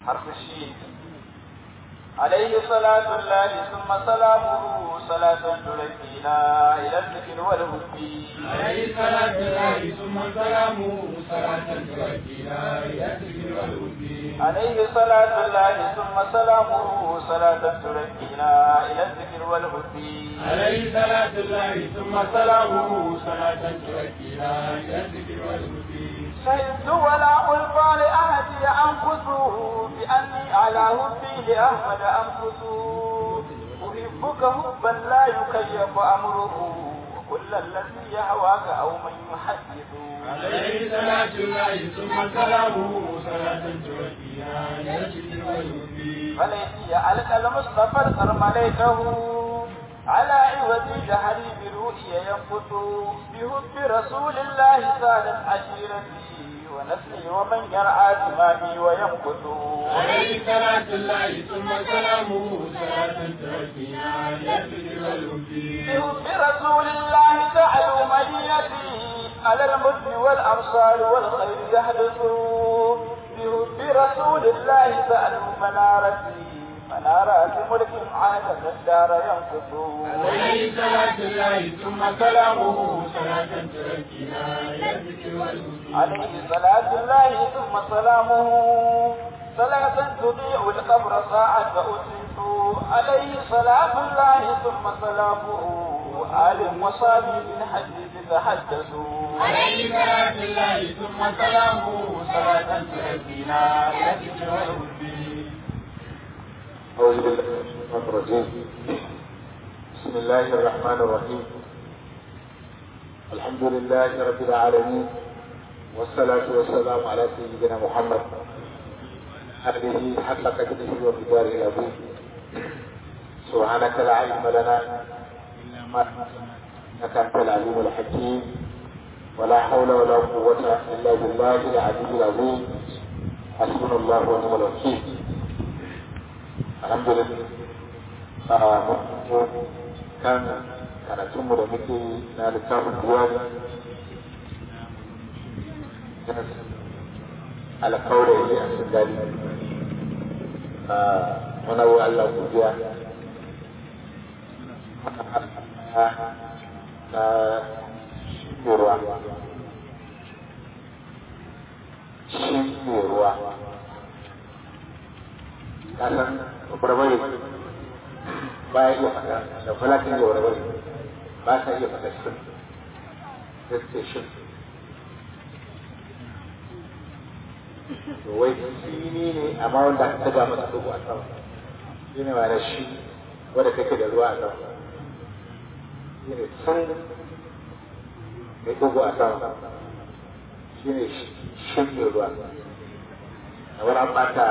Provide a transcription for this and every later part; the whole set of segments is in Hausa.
حرف الشين عليه صلاة الله ثم سلامه صلاة تركينا إلى الذكر والهدي عليه صلاة الله ثم سلامه صلاة تركينا إلى الذكر والهدي عليه صلاة الله ثم سلامه صلاة تركينا إلى الذكر والهدي عليه صلاة الله ثم سلامه صلاة تركينا إلى الذكر والهدي شهدت ولا ألقى لأهدي أنفسه بأني على هدي لأحمد أنفس أحبك حبا لا يكيف أمره وكل الذي يهواك أو من يحدث عليه صلاة الله ثم سلامه صلاة تركينا إلى الذكر والهدي فليتي ألقى المصطفى الكرمليته على عوض جهري برؤيا ينقص بحب رسول الله سالت عشيرتي ونسلي ومن يرعى دمائي وينقص عليه صلاة الله ثم سلامه صلاة تركينا إلى الذكر والهدي بحب رسول الله تعلو مدينتي على المد والأمصار والخير يحدث بحب رسول الله تعلو منارتي منارات ملك عهد الدار ينقص عليه صلاة الله ثم سلامه صلاة تركينا إلى الذكر والهدي عليه صلاة الله ثم سلامه صلاة تضيع القبر ساعة أسلت عليه صلاة الله ثم سلامه آل وصابي من حديث تحدثوا عليه صلاة الله ثم سلامه صلاة تركينا إلى الذكر والهدي أعوذ بالله من الشيطان الرجيم بسم الله الرحمن الرحيم الحمد لله رب العالمين والصلاة والسلام على سيدنا محمد آله حق قدره ومقداره العظيم سبحانك لا علم لنا إلا ما إنك أنت العليم الحكيم ولا حول ولا قوة إلا بالله العلي العظيم حسبنا الله ونعم الوكيل alhamdulillah kan karatunmu da muke na littafin duwani alkawarai a singali muna wa Allah godiya na ruwa shi ne ruwa kasan barbare ba ya iya faɗa da falatin da barbare ba sa iya faɗa shi da suke shi to wai shi ne amma wanda aka taga masa dogo a sama shi ne ma na shi wanda kake da ruwa a sama shi ne sun mai dogo a sama shi ne shi ne ruwa kamar an ɓata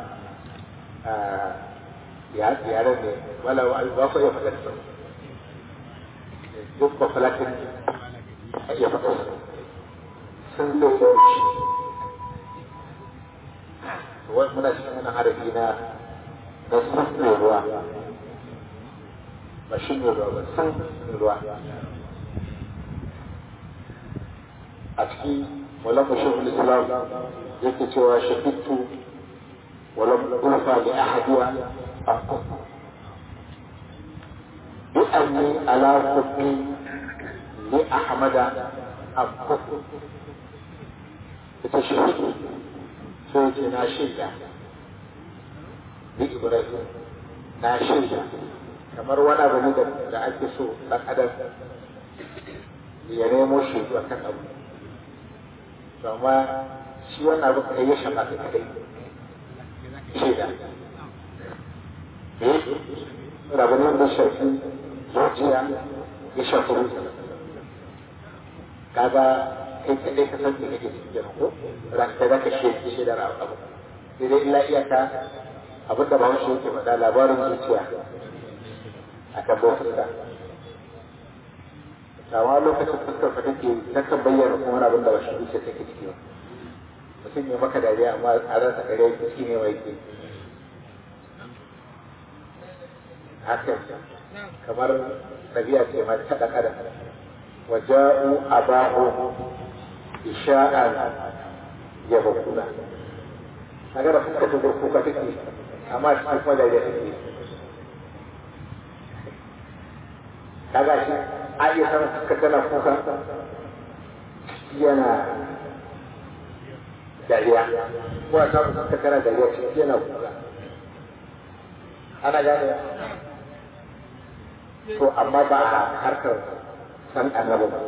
yaren ne wala ba ku iya faɗa su duk ba falatin a iya faɗa su sun zo da shi wai muna cikin wani harafi na da sun ne ruwa ba shi ne ruwa ba sun ne ruwa a ciki walamu shehul islam yake cewa shafitu ولم ألفى لأحدها أنقذ بأني على حبي لأحمد أنقذ بتشهد سويت ناشية بإبراهيم ناشية kamar wani abu ne da ake so ɗan adam ya nemo shi a kan abu amma shi wannan abu kai ya shafa ka kadai shaida rabanin da shafi zuciya ya shafi rusa kaga kai kaɗai ka san da kake cikin jana ko ranka za ka shaidi shaidar abu sai dai illa iyaka abinda ba wani yake faɗa labarin zuciya a kan fuska kama lokacin fuskar ka take takan bayyana kuma abin da ba shi zuciya take ciki ba mutum ya maka dariya amma a ransa kare shi ne mai ke haka kamar ɗabi'a ce ma ta ɗan adam waja'u abahu isha'an yabquna kaga da fuskar ta kuka take amma cikin kuma dariya take kaga shi a iya samun fuskar tana kuka yana dariya ko a samun fuskar tana dariya ciki yana kuka ana gane to amma ba a harkar san annabi ba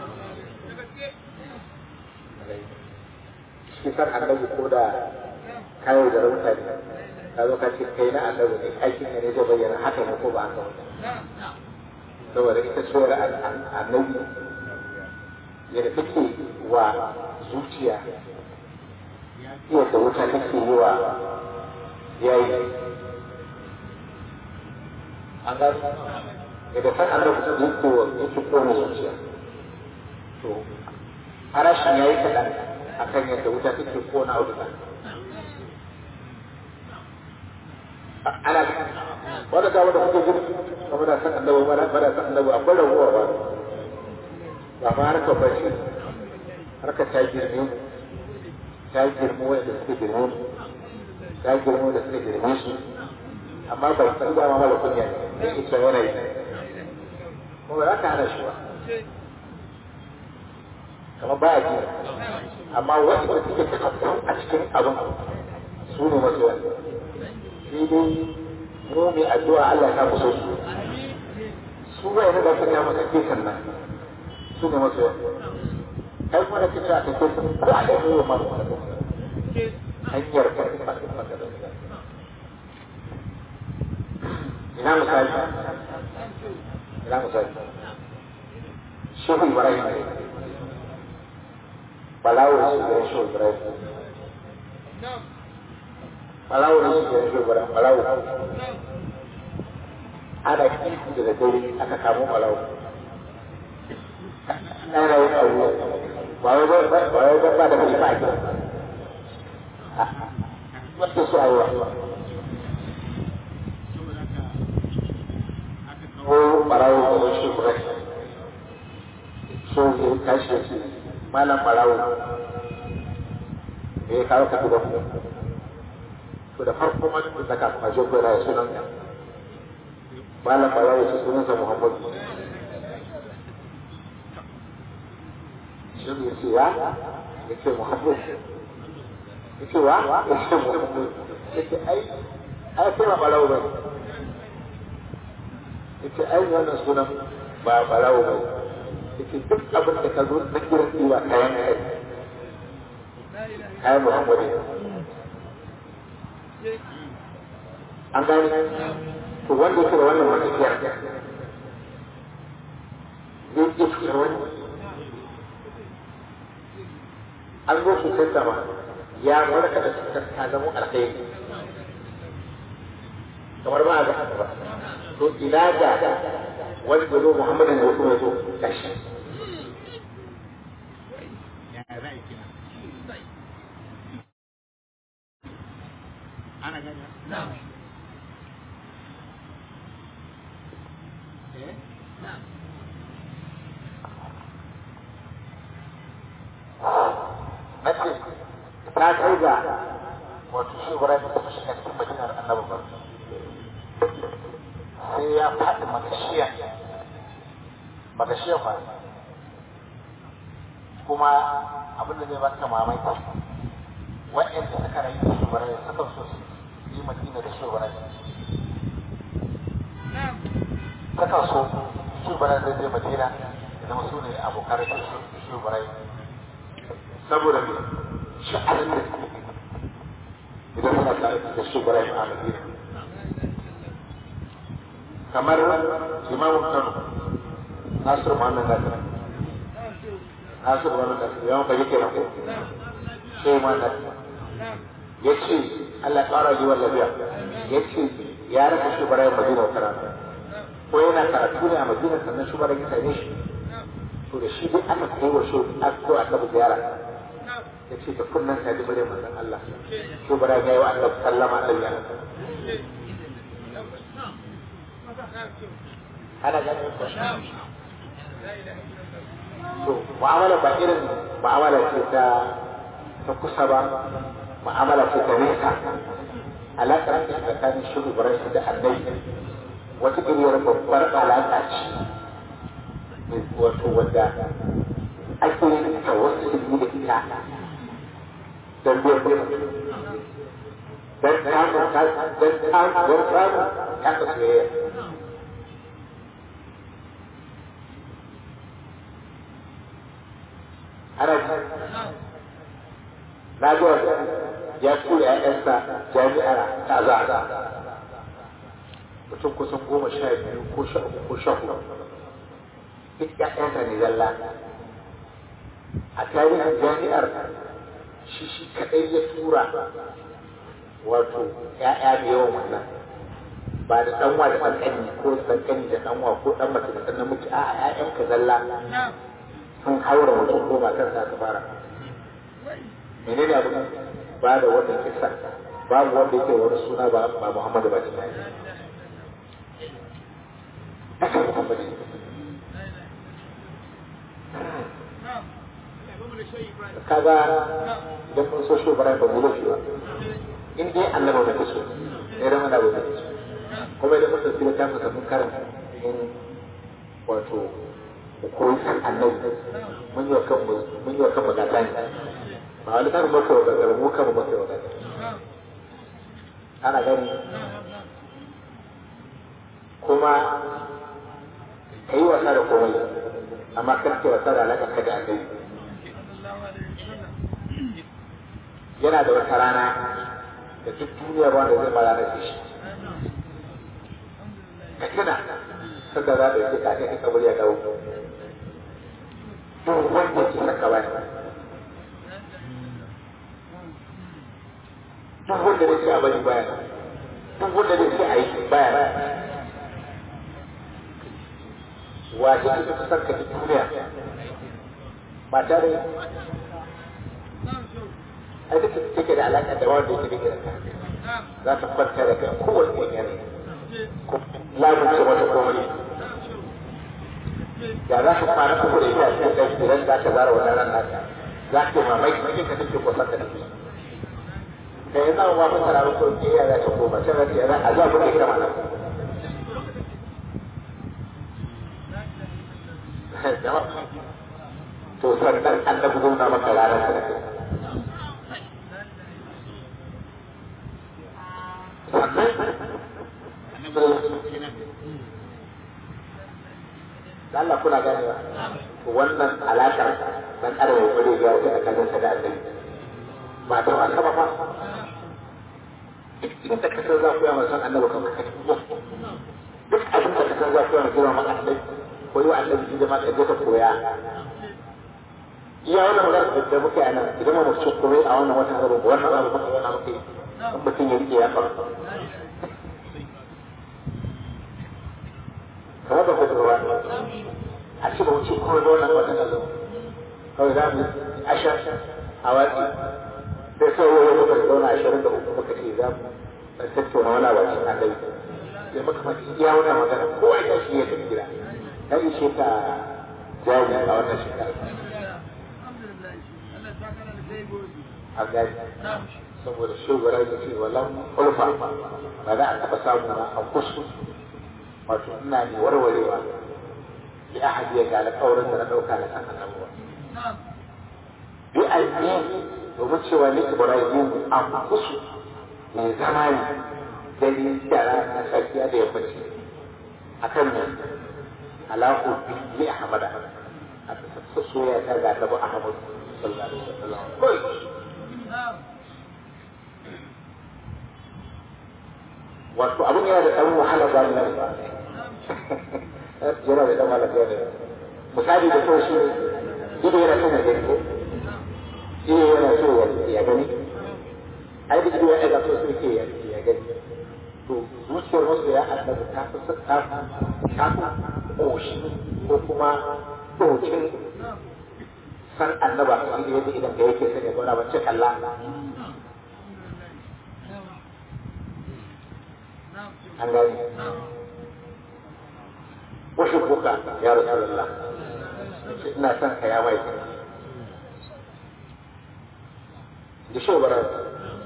shi san annabi ko da kayo da rauta ne ka zo ka ce kai na annabi ne aikin ne zai bayyana haka ne ko ba haka ba saboda ita tsohuwar annabi yadda take wa zuciya yadda wuta take yi wa yayi an gano yadda san annabi su yake wa yake kone zuciya to farashin ya yi kaɗan a kan yadda wuta take kona auduga ana wanda ga wanda kuke gudu kuma da san annabi ba da san annabi akwai rabuwa ba ba ma harkar bashi harkar ta girme ta girme wanda suka girme ta girme wanda suka girme su amma bai san dama mara kunya ne da ita yana yi kuma za ka hana shi ba kamar ba a ji amma wanda suke tafakkun a cikin abin su ne masu wani sai dai mu mai addu'a Allah ya musu su su ba yana da sanya masa kesan nan su ne masu wani kai kuma da kisa a kake sun ko a ɗaya yau masu wani hanyar karfi masu magana ina misali ina misali shehu ibrahim ne balawo su da shehu ibrahim balawo ne su da shehu ibrahim balawo ana kifi da dare aka kamo balawo ana yin aure ba wai ba wai ba da mai ba ke wata su ayi ko barawo ko shi kurai so ya tashi da shi malam barawo me ya kawo ka gidan mu to da farko ma duk da kafin a je ko ya sunan malam barawo shi sunan sa Muhammad shi ya ce ya ya ce Muhammad ya ce wa ya ce Muhammad ya ce ai ai sai ba barawo ba ita ai wannan sunan ba barawo ba ita duk abin da ka zo na gidan tsiwa kayan kai kayan muhammadu an gani to wanda yake da wannan matakiyar zai iya cutar wani an zo cutar sama ya warka da cutar ta zama alkhairi kamar ba a ga haka ba to ina ga wani da zo Muhammadu ne kuma zo kashi ana gani na ce ta kai ga wato shi Ibrahim ta fi shiga cikin madinar annabi ba sai ya faɗi magashiya magashiya ba kuma abin da zai baka mamaki wa'yanda suka rayu da shugaban suka so su yi madina da shugaban suka so shugaban zai je madina da zama su ne abokan shugaban saboda me sha'anin da suke idan suna tare da shugaban a madina kamar imamun kano nasiru muhammad nasir nasiru muhammad nasir yawan fage ke nan sai ma nasir ya ce allah ƙara yi lafiya ya ce ya rasa shugaban madina wata rana ko yana karatu ne a madina sannan shugaban ya same shi to da shi dai aka kai wa shi ko aka bi ziyara ya ce da kunnan sa ji muryar manzon Allah shugaban ya yi wa annabi sallama annabi ya ana ganin ko to mu'amala ba irin mu'amala ce ta ta kusa ba mu'amala ce ta nesa alaƙar da tsakanin shiru barai da annabi wata iriyar babbar alaƙa ce wato wadda ake yin ta wasu ilmi da ita don biyar da don samun don samun don samun kasa soyayya ana ji na zuwa ya tura ‘ya'yansa jami'ar ta za mutum kusan goma sha biyu ko sha uku ko sha hudu duk ‘ya'yansa ne zalla a tarihin jami'ar shi shi kaɗai ya tura wato ‘ya'ya da yawan wannan ba da ɗanwa da ɗanƙani ko ɗanƙani da ɗanwa ko ɗan mace da ɗan namiji a ‘ya'yanka zalla sun haura mutum ko matarsa ta fara menene abin ba da wannan kisa babu wanda yake wani suna ba ba Muhammadu ba ne haka Muhammadu kaga idan mun so shi bara ba mu lafi ba in dai annabi da kaso ne ran da ba kaso kuma idan mun tafi ta masa mun karanta in wato koyi san annabi mun yi wa kanmu mun yi wa kanmu gata ne ba wani kan maka wa gagara mu kama maka wa gagara ana gani kuma ka yi wasa da komai amma kan ke wasa da alaƙa ka da annabi yana da wata rana da duk duniya ba wanda zai mara da shi ka tuna sanda za da yake ka kai kabari ya dawo duk wanda ke saka bani duk wanda da ce a bari baya duk wanda da ce a yi baya wace ce ta san ka duniya ba tare a duk da take da alaƙa da wanda yake da ka za ta kwanta da kai kowane wani yanayi lamun ce wata komai da za ka fara uku da ita a cikin ɗan idan za ka zara wannan ran naka za ka yi mamaki cikin ka take kusa da nufi da ya zama wafin sararin ko ke yara ta koma sai na ce a zuwa kuma ita mana to sannan annabi nuna maka ranar sa sannan Allah kuna ganewa wannan alaƙar dan adam ya kware ya wuce tsakanin sa da annabi ba ta wasa ba fa duk inda ka san za ku yi masan annabi kan ka kaci duk abin da ka san za ku yi masan maka annabi ko yi wa annabi inda ma ka je ka koya iya wannan magana da muke a nan idan ma mutum kuma a wannan watan abu wannan abu maka wannan muke in mutum ya rike ya fara kamar da kuma ruwa a ci ba wuce kuma da wannan watan abu kawai za mu ashar a watsi sai sai yau muka zauna ashirin da uku muka ce za mu tattauna wani abu cikin annabi sai muka faɗi iya wannan magana kowa ya shi ya tafi gida ta ishe ta jaji a wannan shekara a gani saboda shugaba da ce wallan ulfa ba za a taɓa samu na a kusu wato ina ne warwarewa bi ahadi ya ga alƙawarin da na ɗauka na san annabuwa bi ainihin domin cewa ni ibrahim an kusu mai zama ne dare da rana safiya da yammaci a kan ne alaƙo bi ahmada a ta soya ta ga annabi ahmad sallallahu alaihi wasallam wato abin yana da ɗan wahala ba ne yana da ɗan wahala ba ne misali da kyau shi ido yana son ya gani ko ido yana so ya gani ai da ido ya ɗaga so sai ke ya gani to zuciyar wasu ya annabi ta fi ta ta fi ƙoshi ko kuma ɗokin san annaba shi da yadda idan ka yake son ya zauna ban ce kalla an gani wasu kuka ya rasu Allah ina son ka ya mai da shi bara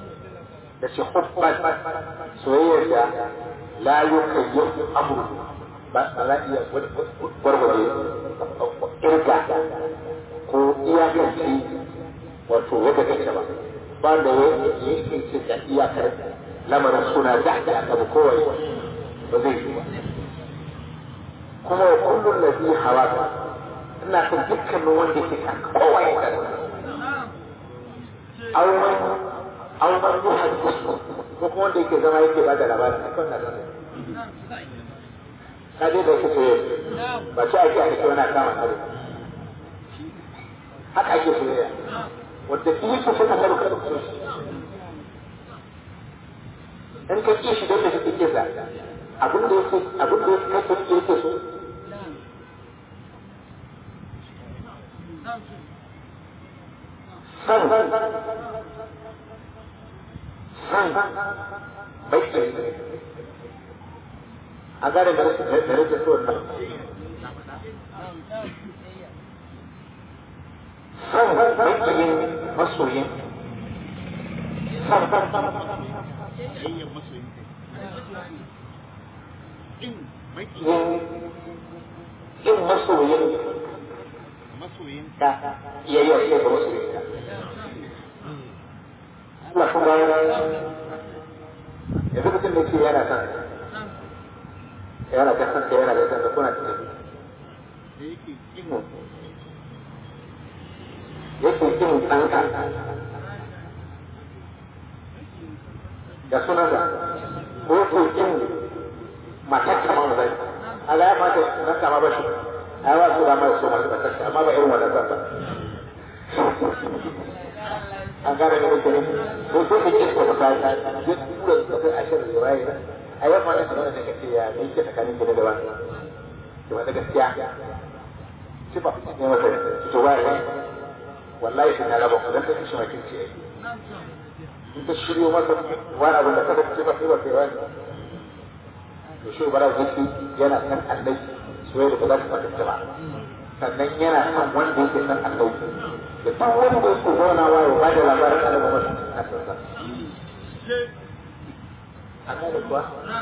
ya ce hubban soyayyar da la yukayyafu amru ba za iya gwargwaje irga ko iyakanci wato yadda take ba ba da ya yi ce da iyakar lamarin suna da da aka bi kowai ba zai yi ba kuma wa kullum da zai hawa ina kan dukkanin wanda ke kan kowai da auren auren ruhar kusu ko kuma wanda yake zama yake ba da labarin a kan nan ka je da yake soyayya ba ce ake a cikin wani kama kare haka ake soyayya wadda iya ce sai ka karu kada ku so shi in ka ƙi shi don da shi ke sa abin da yake abin da yake kake yake so san san baki a gane da rage so nan san bakiyin masoyin san yin masoyin ka iya yi wa iya ga masoyin ka Allah kuma yanzu mutum da ke yana son yana ta san ka yana da san ka kuna tunani yake kin ɗanka da sunansa ko yake kin matar kama zai Allah ya fata nan kama ba shi ai ba su da mai so masu matar amma ba irin wannan zan ba an gane da kake ko so ka kike ka sai duk kura da kai a shirin riwaya ai wannan wannan sanar da kake ya ne ke tsakanin gida da wani to wanda gaskiya ci ba ne masa to ba wallahi sai na raba ku dan take shi makin ce in ta shiryo masa wani abin da kada ce ba sai ba sai wani to shi bara zaki yana san annabi soyayya da ba za ta fata ba sannan yana san wanda yake san annabi da duk wanda yake zauna wa ya bada labarin annabi ba a sassa an gane kuwa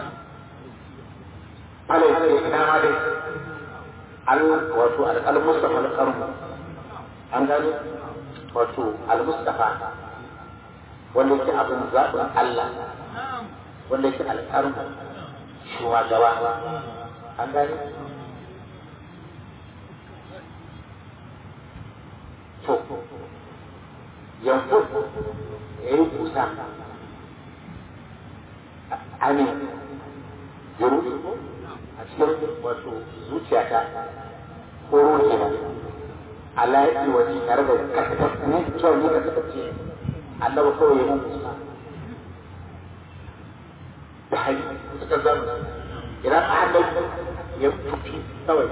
ala yake ina ma dai al wato al-mustafa al-qarnu an gane wato al-mustafa wanda yake abin zaɓin Allah wanda yake alƙarmu shugaba an gane to yanzu ya yi kusa amin yuru a cikin wato zuciyata ko ruwa kenan Allah ya yi wani tare da kasar ne cewa ni ka taɓa ce Allah ba kawai ya mun kusa da hali suka zama idan Allah ya tufi kawai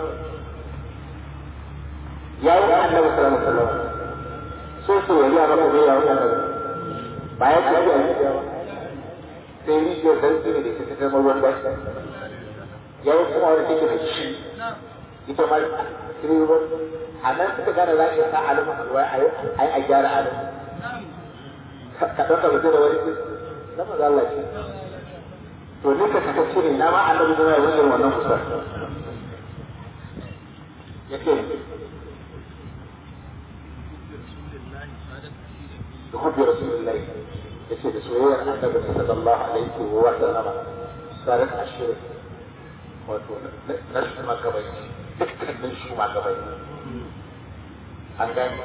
ya yi Allah sallallahu alaihi wasallam so so ya yi maka bai ya wata ba ya ce ya yi sai rijiyar sarki ne da ke ta ruwan bashi ya yi kuma wani take da shi ita ma ruwan a nan suka gane za ka sa alimin alwai a yi a gyara alimin ka ɗauka mutu da wani na maza Allah ce to ni ka kaka cire na ma annabi zama ya wajen wannan kusa ya ce da hubbi rasulullahi ya ce da soyayyar annabi sallallahu alaihi wa sallama sarat ashirin wato na shugabanni dukkanin shugabanni an gani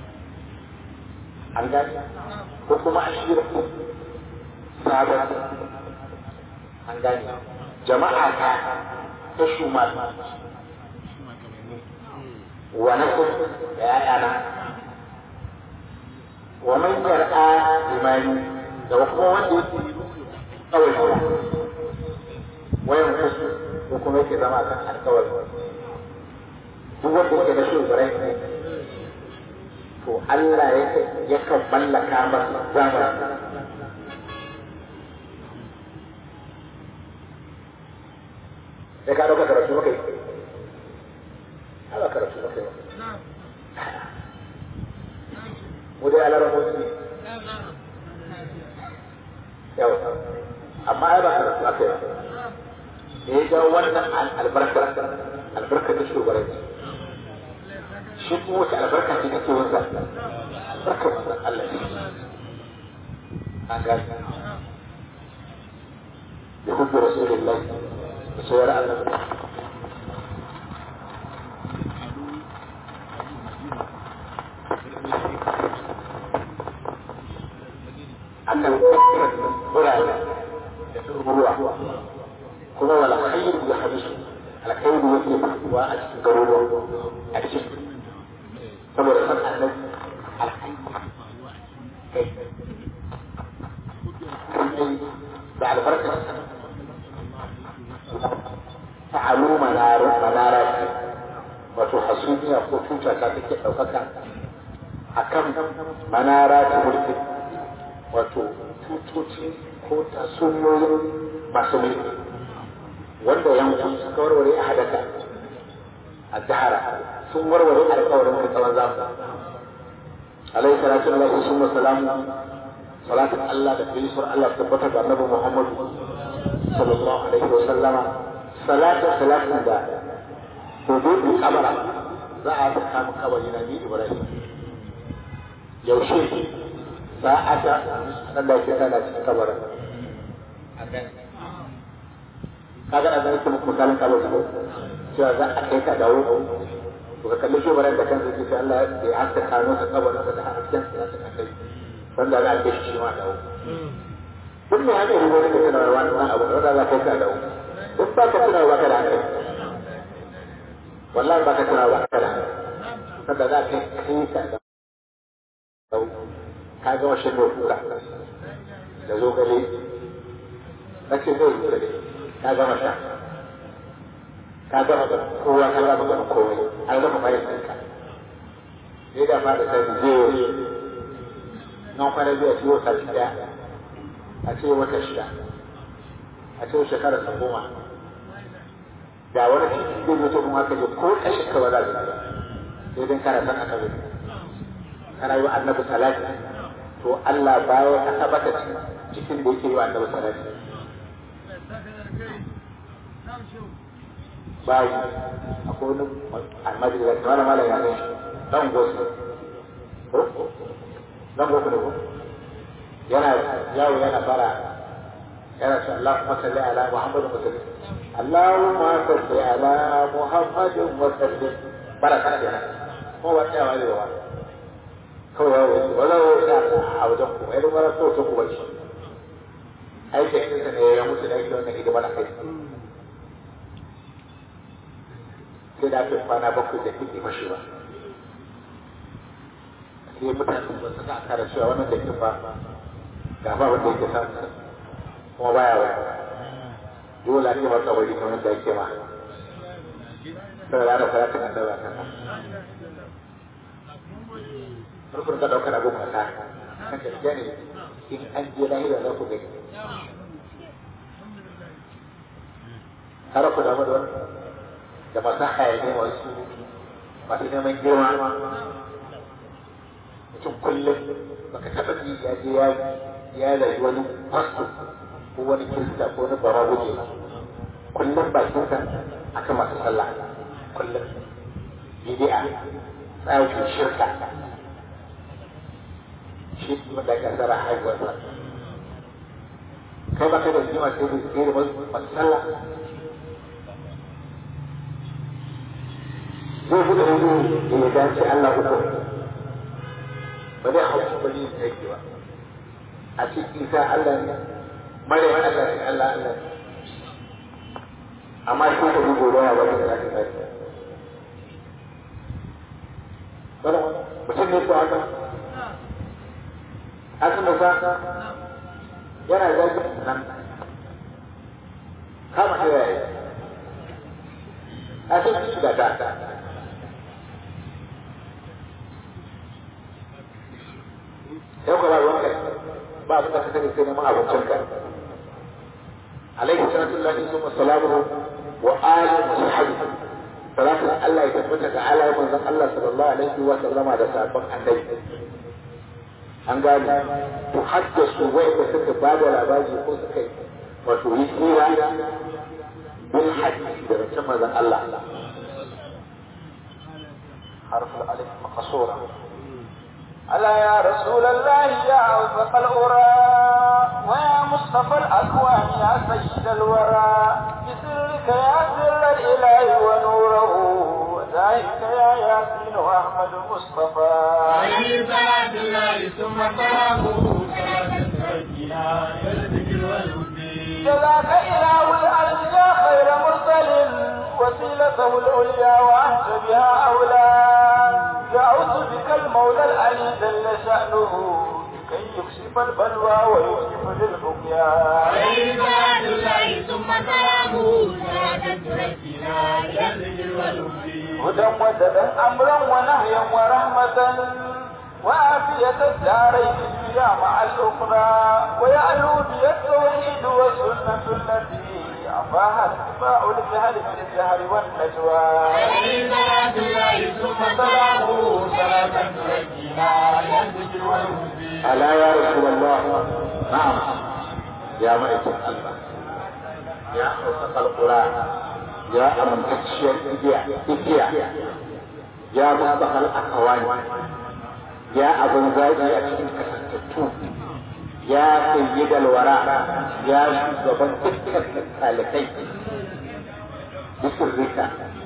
an gani ko kuma an shirya sabon an gani jama'a ta ta shuma wa na kun da ya'yana wa man yar'a imani da kuma wanda yake kawai shi wayan kusu ko kuma yake zama kan alkawari duk wanda yake da shugabai to Allah ya kan mallaka masa zamani sai ka dauka karatu maka yi ba karatu maka yi mu dai alara motsi amma ai ba karatu aka yi da ya jawo wannan albarkar albarkar da shugabanci shi kuma wace albarka ce take wansa albarkar manzon Allah ne an gani da hubbu rasulullahi da sauran annabi akan kakkirar birane da ruwa kuma wala khairu ya hadisu alkhairu yake faruwa a cikin garuruwa a cikin saboda san annabi alkhairu kai kai da albarkar ta'alu manar manara wato hasumiya ko tuta ta take daukaka akan manara ta mulki wato tutoci ko tatsuniyoyin masu mulki wanda yanku suka warware a hadaka a jihara sun warware alkawarin da tsawon zamu alaihi salatu alaihi sun salamu salatun Allah da gaisuwar Allah tabbatar da annabi Muhammadu sallallahu alaihi wa sallama salatun salatun da hududu kabara za a saka mu kabari na ni Ibrahim yaushe sa'ata Allah ya kana cikin kabarin kaga da zai kuma misalin kabarin ko cewa za a kai ka dawo to ka kalli shugaban da kansa ke Allah ya haska kano ka kabarin da hasken sa ta kai wanda za a kai shi ma dawo duk mai hanyar ruwa da kana wani wani abu da za ka kai ka dawo duk ba ka tuna ba ka da hankali wallahi ba ka tuna ba ka da hankali sanda za ka kai ka dawo ka gama shan kura da zo gare na ce zai yi gare ka gama sha ka gama da kowa ka gama ganin komai an gama bayan ɗinka sai da fara sai da zai nan kwana biyu a ce wata shida a ce wata shida a ce shekara ta goma da wani titi zai mutu kuma aka je ko ƙashin ka ba za ka sai dan kana san aka zai kana yi wa annabi salati to Allah baya ka tabbata cikin da yake yi wa annabi salati bayi akwai wani almajiri da wani malam ya ne dan gosu dan gosu ne ko yana yawo yana fara yana ce Allahumma salli ala Muhammadin wa sallim Allahumma salli ala Muhammadin wa sallim baraka kenan ko wata yawa ne wa kawai yawo yake wala wata a wajen ku ai mara so su ku bace ai da kinsa ne ya mutu da yake wannan hidima da kai sai da aka kwana bakwai da kike mashi ba sai mutane ba su ka kara cewa wannan da kin ba ga ba wanda yake samu kuma baya wa dole ne masa wani kamar da yake ma sai da fara kan da kan farkon ka daukar abin wasa kan gaskiya ne in an je lahira za ku gani har ku damu da wani da masu hayani wasu masu neman girma mutum kullum baka taɓa ji ya je ya ya rayu wani fasto ko wani kirista ko wani barabuje ba kullum bakinsa akan masu sallah kullum bidi'a tsarin shirka shi kuma da kasara haihuwarsa kai ba kai da jima sai da tsere masu sallah zai fi da wani da ya dace Allah uku ba zai hau ba zai yake ba a ce isa Allah ne mare mana da Allah Allah amma shi ka bi gobe ya wani da zai kai mutum ne ko haka haka musa yana zagin nan kama ta yaya a sun ci da ta yau ka ba ruwan kai ba abin da ka sani sai neman abincin ka alaihi salatu lillahi summa salamuhu wa alihi wa sahbihi salatu Allah ya tabbata ga alayen manzon Allah sallallahu alaihi wa sallama da sabon annabi an gane to haddasu wai da suka ba da labari ko suka wato yi hira bil hadisi da rancen manzon Allah harful alif maqsura ألا يا رسول الله يا أوفق الأرى ويا مصطفى الأكوان يا سيد الورى بسرك يا سر الإله ونوره وذاك يا ياسين أحمد مصطفى عليه صلاة الله ثم سلامه صلاة تركنا إلى الذكر والهدي جزاك إله الأرض يا خير مرسل وسيلته العليا وأنت بها أولى دعوت بك المولى العلي جل شأنه كي يكشف البلوى ويكشف للبقيا عليه صلاة الله ثم سلامه صلاة تركنا إلى الذكر والهدي هدى وددا أمرا ونهيا ورحمة وعافية الدارين الدنيا مع الأخرى ويعلو بي التوحيد والسنة التي أعطاها اتباع الجهل في الجهر والنجوى عليه صلاة الله ثم سلامه صلاة تركنا إلى الذكر والهدي ألا يا رسول الله نعم يا ملك الله يا أوسط القرآن يا أمن تكشير إجيا إجيا يا مصطفى الأكوان يا أبن زاجي أتكين كسنتتو يا سيد الوراء يا شugaba dukkan talibai bisirrika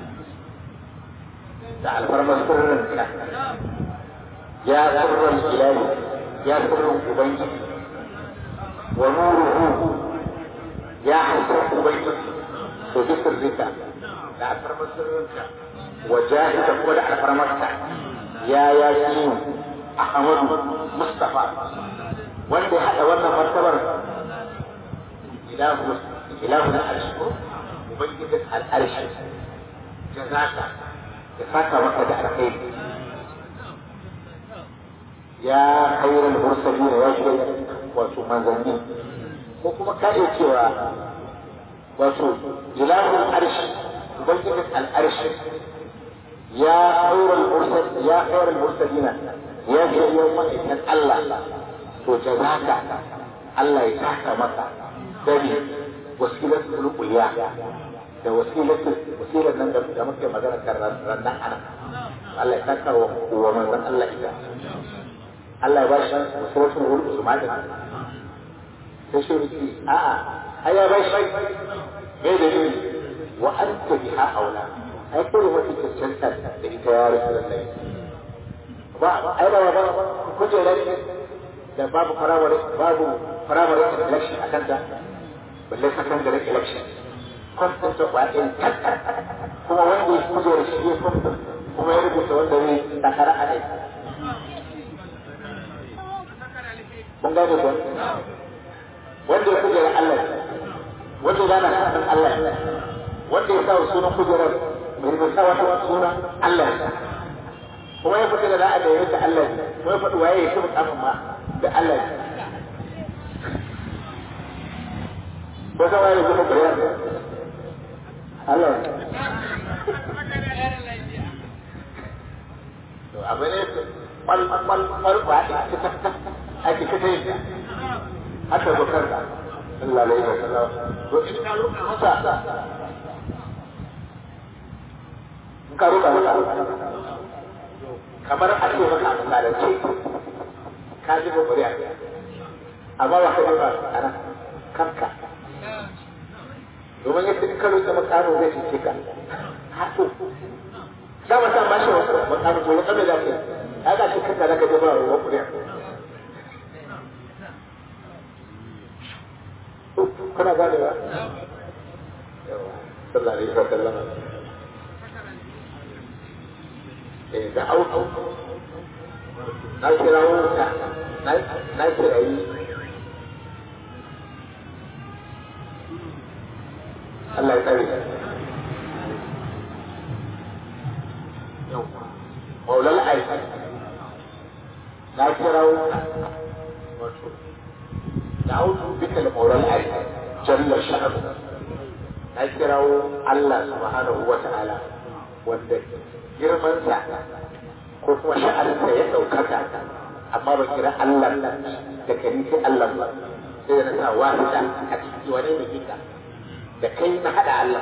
da alfarmar sirrinka ya sirrin ilahi ya sirrin ubangiji wa nuruhu ya haifar ubangiji to bi sirrika da alfarmar sirrinka wa jahida ko da alfarmarka ya ya yi ahmadu mustafa wanda ya haɗa wannan martabar ilahu ilahu na arshi ubangijin al'arshi jazaka ya saka maka da alkhairi ya khairal mursalin ya shi wato manzanni ko kuma ka iya cewa wato ilahul arshi ubangijin al'arshi ya khairal mursal ya khairal mursalina ya shi ma'aikan Allah to jazaka Allah ya saka maka dare wasilatul ulya da wasilatul wasilar nan da muke magana kan rannan ana Allah ya saka wa wa manzon Allah ita Allah ya bashi wasilatul ulya usman sai shi ne a a ai ya bashi me da ni wa anta biha aula ai ko wata cancanta da ita ya rasulullahi ba ai ba ba kujerar da babu farawar babu farawar election a kanta balle secondary election constant of wa'in kuma wanda ya kuje da shi ya constant kuma ya rubuta wanda zai takara a kai mun gane ko wanda ya kuje da Allah wanda ya gana sanin Allah wanda ya sa sunan kujerar mai rubuta wata sunan Allah kuma ya fita da za'a da ya rika Allah kuma ya faɗi waye ya shi mukamin ma da Allah ko sama ya zama bayan Allah to abu ne kwal kwal kwal ba a ake kata yin haka bakar da Allah alaihi wasallam to in ka roƙa masa in ka roƙa masa kamar a ce maka a misalance ka ji kokari a amma ba ka ji ba a nan kanka domin yadda in ka roƙe makano zai cece ka hato za mu san bashi makano to wata mai zafi ya ga shi kanka zaka je ba ruwan kuriya kuna gane ba yawa sallallahu alaihi wasallam eh da auto na kirawo ka na kirayi Allah ya tsare ka maulal aiki na kirawo wato da auto bika da maulal aiki jalla sha'anu na kirawo Allah subhanahu wa ta'ala wanda girmansa ko kuma sha'aninsa ya ɗaukaka amma ba kira Allah da kari sai Allah ba sai na sa wahida a ciki wane ne kika da kai na hada Allah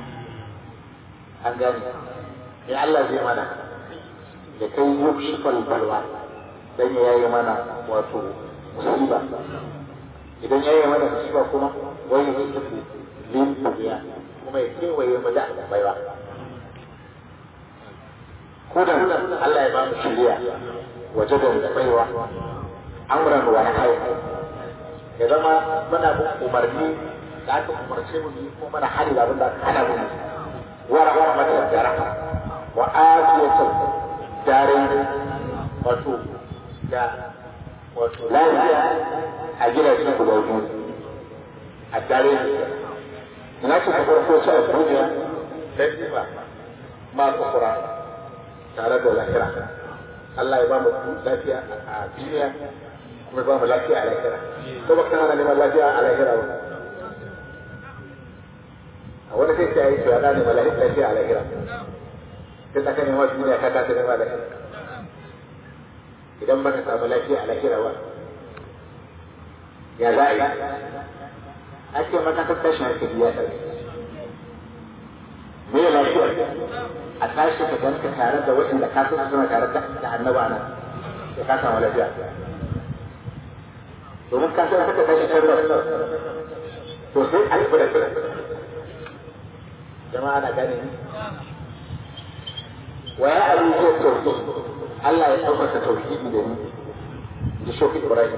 an gane ne Allah zai mana da kai yukshifal balwa dan ya yi mana wato musiba idan ya yi mana musiba kuma wai ya tafi lin duniya kuma ya kewaye mu da baiwa kudan Allah ya ba mu shiriya waje da baiwa amran wa nahyi ya zama muna bin umarni da aka umarce mu yi ko mana hali da abinda aka hana mu wa rahmatan da rahma wa afiyatan darin wato da wato lafiya a gidajen guda biyu a darin ina ce ta farko ce a duniya dan ba ma kufura tare da lahira Allah ya ba mu lafiya a duniya kuma ba mu lafiya a lahira ko ba kana neman lafiya a lahira ba a wani sai ta yi to ana neman lafiya a lahira sai ta kane wasu duniya ka kasa neman lahira idan baka samu lafiya a lahira ba ya za a yi ake maka ta tashin hankali ya ɗauki me lafiya a tashi ka ganka tare da waɗanda ka san suna tare da annaba nan da ka samu lafiya domin ka san haka tashi can da to sai a yi da kira jama'a na gane ni wa ya abu zai tauhid Allah ya ɗaukaka tauhidi da ni da shoki Ibrahim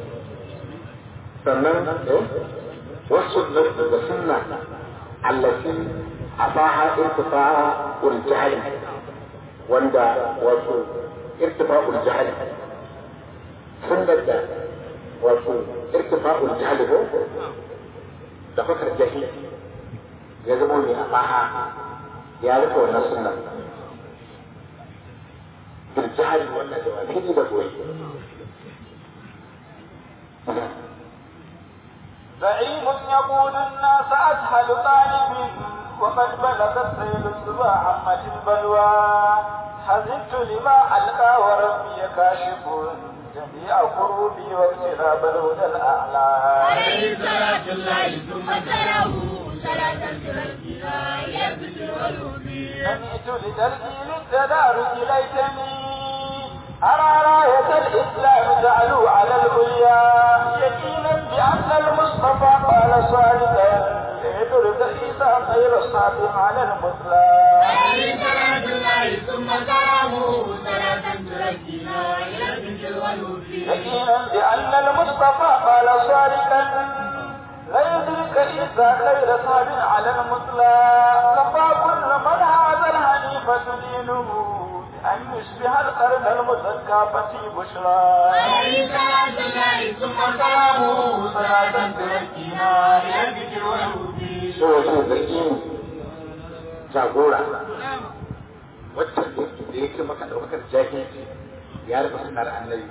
sannan wasu da sunna allati أطاها ارتفاع الجهل وندا وفو ارتفاع الجهل سنة وفو ارتفاع الجهل هو دفكر الجهل يزموني أطاها يعرف أن السنة بالجهل وانا جواب هدي بقوي زعيم يقود الناس أسهل طالب وقد بلغت سيل الصبا عمة البلوى حزبت لما ألقى وربي كاشف جميع كروبي واقتراب الهدى الأعلى عليه صلاة الله ثم سلامه صلاة تركنا يبدو والوبي سمعت لتركي للتدارك ليتني أرى راية الإسلام تعلو على العليا يقينا بأن المصطفى قال صادقا ليدرك عيسى خير الصادق على المثلى عليه صلاة الله ثم سلامه صلاة تركنا يبدو والوبي يقينا بأن المصطفى قال صادقا لا يدرك عيسى خير صادق على المثلى كفى كل من هذا الحنيفة دينه أن يشبه القرن المزكى فتي بشرى عليه صلاة الله ثم سلامه صلاة تركنا يبدو والوبي so wato zargin jagora wacce da yake maka ɗaukar jahilci ya rufe sunar annabi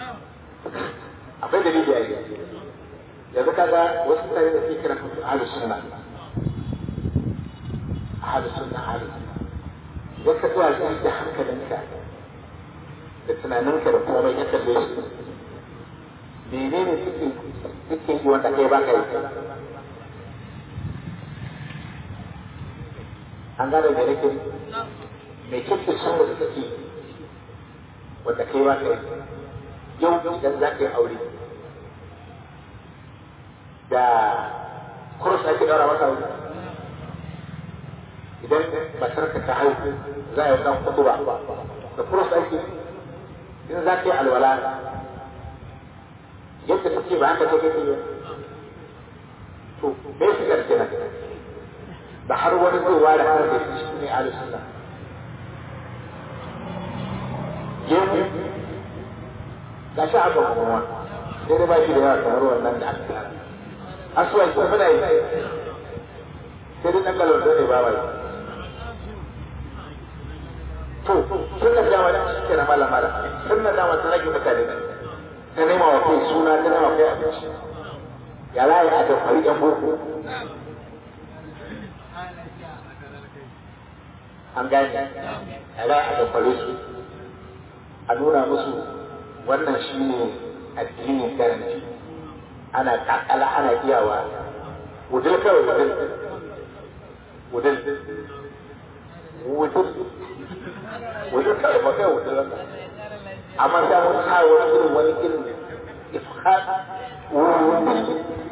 akwai dalili a yi yanzu kaga wasu mutane da suke kiran kansu ahlus sunna ahlus sunna ahlus sunna idan ka zuwa zai da hankalinka da tunaninka da komai ya kalle shi menene suke suke yi wanda kai baka yi an gane da nake mai kyau sun da suke yi wanda kai baka yi yau idan za ka yi aure da kurus ake daura masa aure idan matarka ta haihu za a yi ɗan kutuba da kurus ake in za ka yi alwala yadda take ba haka take yi to bai su garke na da har wani zai ware har da shi ne ahli sunna gemu ga shi aka kuma sai dai ba shi da yawa kamar wannan da aka tsara asuwa shi muna yi sai dai ɗan galon ne ba wai to sun da dama da shi ke na malama da sun da dama sun rage mutane da ta nema wa kai suna ta nema kai abinci ya layi a da fari yan boko an gane ya layi a da fari su a nuna musu wannan shi ne addinin garanti ana kakala ana iyawa wudil kawai wudil wudil wudil wudil kawai ba kai wudil ba amma sai mun sa wani irin wani irin ifhad wudil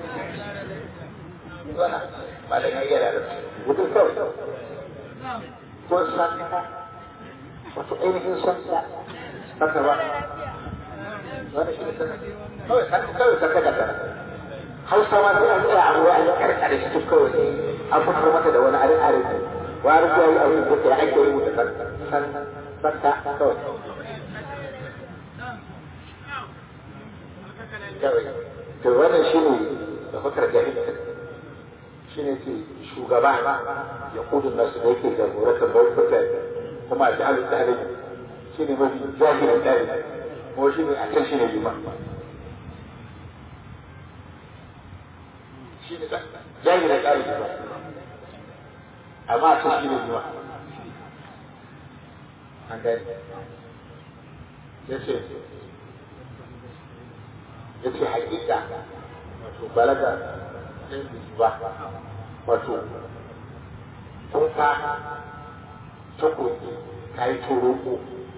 ba da ya gyara da wudil kawai ko santa wato ainihin santa santa ba wani shi ne santa kawai santa kawai santa ka santa hausa ma sai an tsaya a ruwa an karkare shi duk kawai an fitar mata da wani arin arin wa an zuwa yi abin da ya ake rubuta santa santa kawai kawai to wannan shi ne da fakar jahilci shi ne ce shugaba ya kudin nasu da yake jagorantar mutane kuma a jihar tsarin shi ne mafi jahilin tsarin ko shi ne a can shi ne liman shi ne jahilin tsarin liman amma a can shi ne liman an gani ya ce ya ce hakika wato balaga ɗin ba wato kun fa takobi ta yi toroko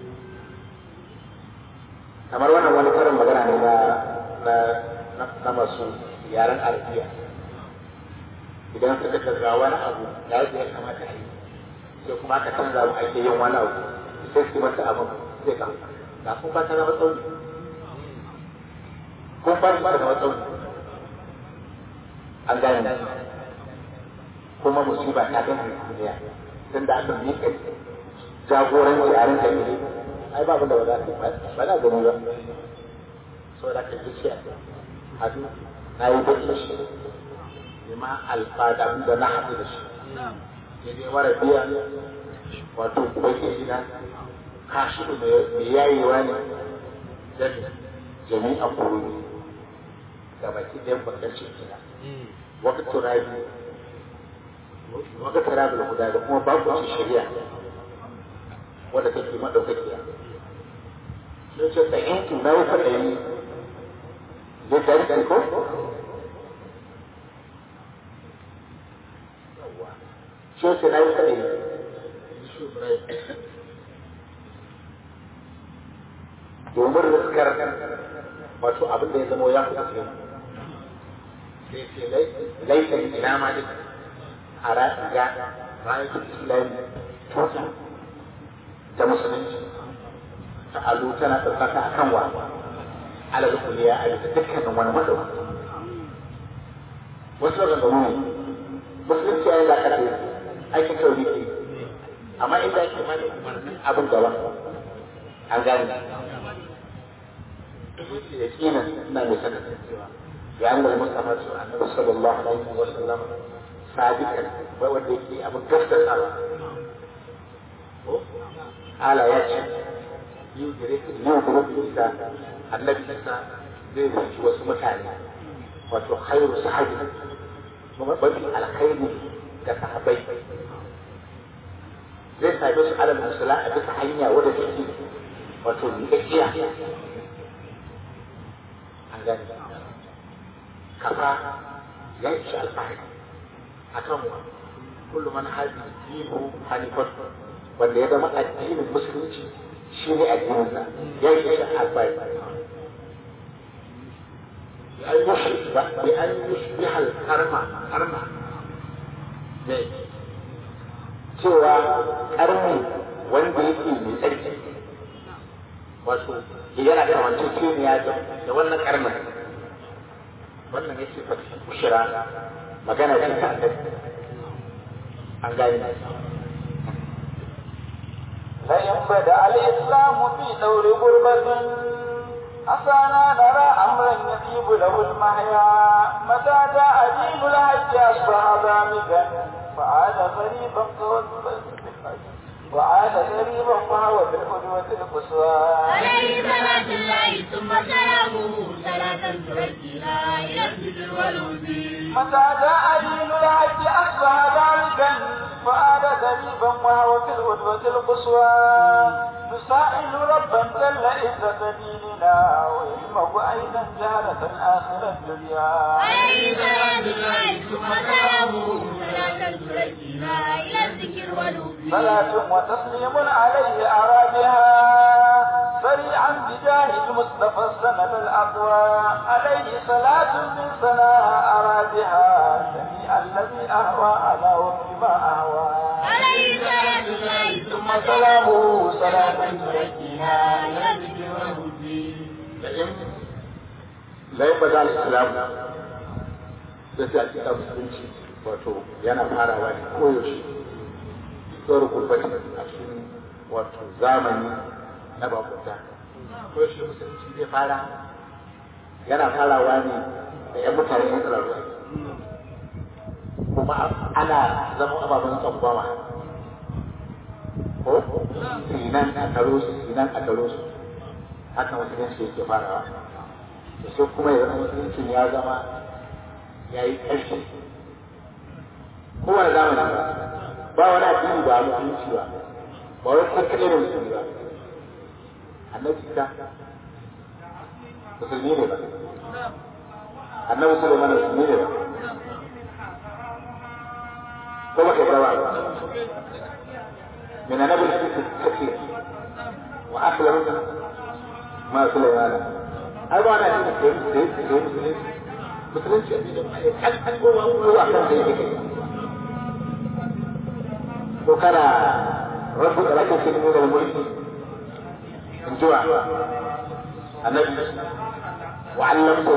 kamar wannan wani karin magana ne na na masu yaren arabiya idan suka ga wani abu da ya kamata a yi sai kuma aka canza mu ake yin wani abu sai su masa abin zai kama ga kun ba ta zama tsauni kun ba ta zama tsauni an gane kuma musiba ta gane duniya tun da aka miƙa jagoranci a rinka ne ai babu da ba za ba za gani ba so da ka ji a hadu na yi baki shi ne ma alfada da na haɗu da shi ne dai wara biya wato baki gida kashi da mai yayewa ne da jami'a kuruni ga baki ɗayan bakar cikina wata turabi wata turabi da guda da kuma babu wata shari'a wadda take maɗaukakiya sun ce da yankin na wuka da yi da dari ko shi ce na wuka da yi domin riskar wato abin da ya zama ya fi sai sai laifin ina ma duk a ga rayuwar islami tuta ta musulunci ta alu tana ɗaukaka a kan wa alal kuliya a bisa dukkanin wani maɗauka wasu daga gamu ne musulunci ya yi lakatai aikin kawai ne amma inda ake mana umarnin abin gaba an gane يقينا ما يسكت لأن المصطفى النبي صلى الله عليه وسلم صادقا ووديك أبو القصة على على يجي يدرك يدرك الإنسان النبي صلى zai zuci wasu mutane wato khairu sahabi kuma mafi alkhairi ga sahabai zai same su alal musula a bisa hanya wadda take wato miƙaƙiya an gani kafa ya ishi alfahari a kan wa kullum man haɗi dinu hanifar wanda ya zama addinin musulunci shi ne addininsa ya ishi alfahari بأن يشبه بأن يشبه الكرمة كرمة ne cewa karni wanda yake mai tsarki wato yana da wancan kimiyya da wannan karnin wannan yake fata kushira magana ce ta annabi an gane لئن بدأ الإسلام في دور غربة أفانا نرى أمرا يطيب له المحيا متى جاء دين الحج أصبح ذامدا فعاد غريبا وعاد غريبا وهو بالقدوة القصوى عليه صلاة الله ثم سلامه صلاة تؤديها إلى الذكر والهدي متى جاء دين الحج أصبح ذلكا فعاد غريبا وهو في القدوة القصوى نسائل ربا جل عزة ديننا ويهمه أيضا جهلة آخر الدنيا عليه صلاة الله ثم سلامه صلاة تركينا إلى الذكر والوفي صلاة وتسليم عليه أرادها سريعا بجاه المصطفى السند الأقوى عليه صلاة من سناها أرادها جميع الذي أهوى على وفق ما أهوى عليه صلاة الله ثم سلامه صلاة تركينا إلى الذكر والوفي layin ba za a islam da sai a cika musulunci wato yana farawa ne koyaushe tsoron gurbatin a cikin wato zamani na bakunta koyaushe musulunci zai fara yana farawa ne da yan mutane yan tsararru kuma ana zama ababen tsangwama ko sinan a taro su sinan a taro su haka musulunci yake farawa da sai kuma ya zama musuluncin ya zama ya yi ƙarfi kowane zamani ba ba wani addini ba musulunci ba ba wani kakkaɗe da musulmi ba annabi ta musulmi ne ba annabi sulaiman musulmi ne ba ko ba kai rawa ba من نبي الكثير وأخلهم ما سليمان أيضا أنا مسلم مسلم هل هل هو هو أحسن زي وكان ربك لكن في من الملك من جوع النبي وعلمته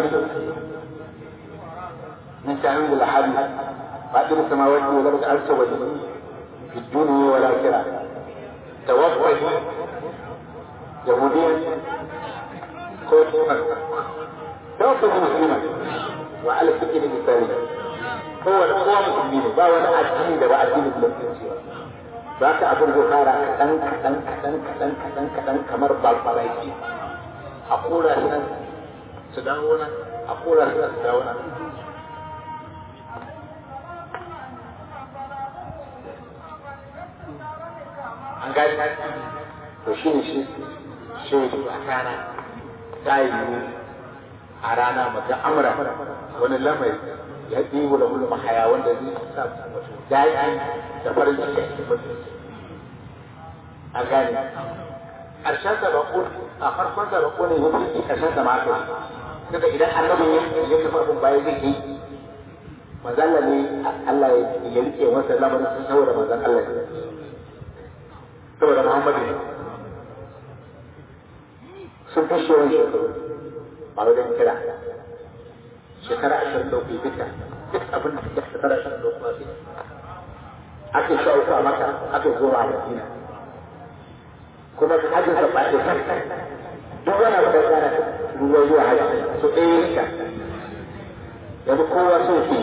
من تعويل الأحاديث قادر السماوات والأرض عز وجل في الدنيا والآخرة توفه يهوديا كوتما توفه مسلما وعلى الفكر الإسلامي هو هو مسلمين با wani addini da ba addinin musulunci ba ba ka abin zai fara kaɗan kaɗan kaɗan kaɗan kaɗan kaɗan kamar balbalaki a kora shi nan su dawo nan a kora shi nan su dawo nan an gani to shi ne shi shi ne a rana ta yi a rana mata amura wani lamari ya ɗiwu da wani mahaya wanda zai sa wato daɗi da farin ciki a cikin mutum an gane ƙarshen sa bako a farkon sa bako ne ya fi ƙarshen sa ma aka yi daga idan annabin ya ya tafi abin baya zai yi manzalla ne Allah ya rike masa lamarin saboda manzan Allah ne saboda Muhammadu ne sun fi shi yawan shekaru ba wajen kira shekara ashirin da uku duka duk abin da suke shekara ashirin da uku a cikin ake sha uku a maka ake goma a madina kuma hajjin sa ba ɗaya duk wani abu da tsara ruwa zuwa hajji su ɗaya rika yanzu kowa so ke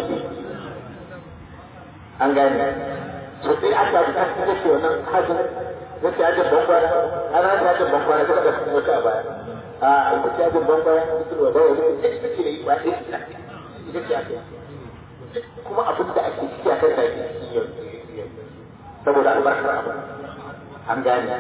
an gane su ɗaya aka bi ta kuma ce wannan hajjin yake hajjin bankwana an hajjin hajjin bankwana suka da kuma wata a baya a ita ce hajjin bankwana ita wa dawa ita ita ce da yi ba ɗaya ita ce ake kuma abin da ake ciki a kan da ake ciki yau saboda albarkar abu an gane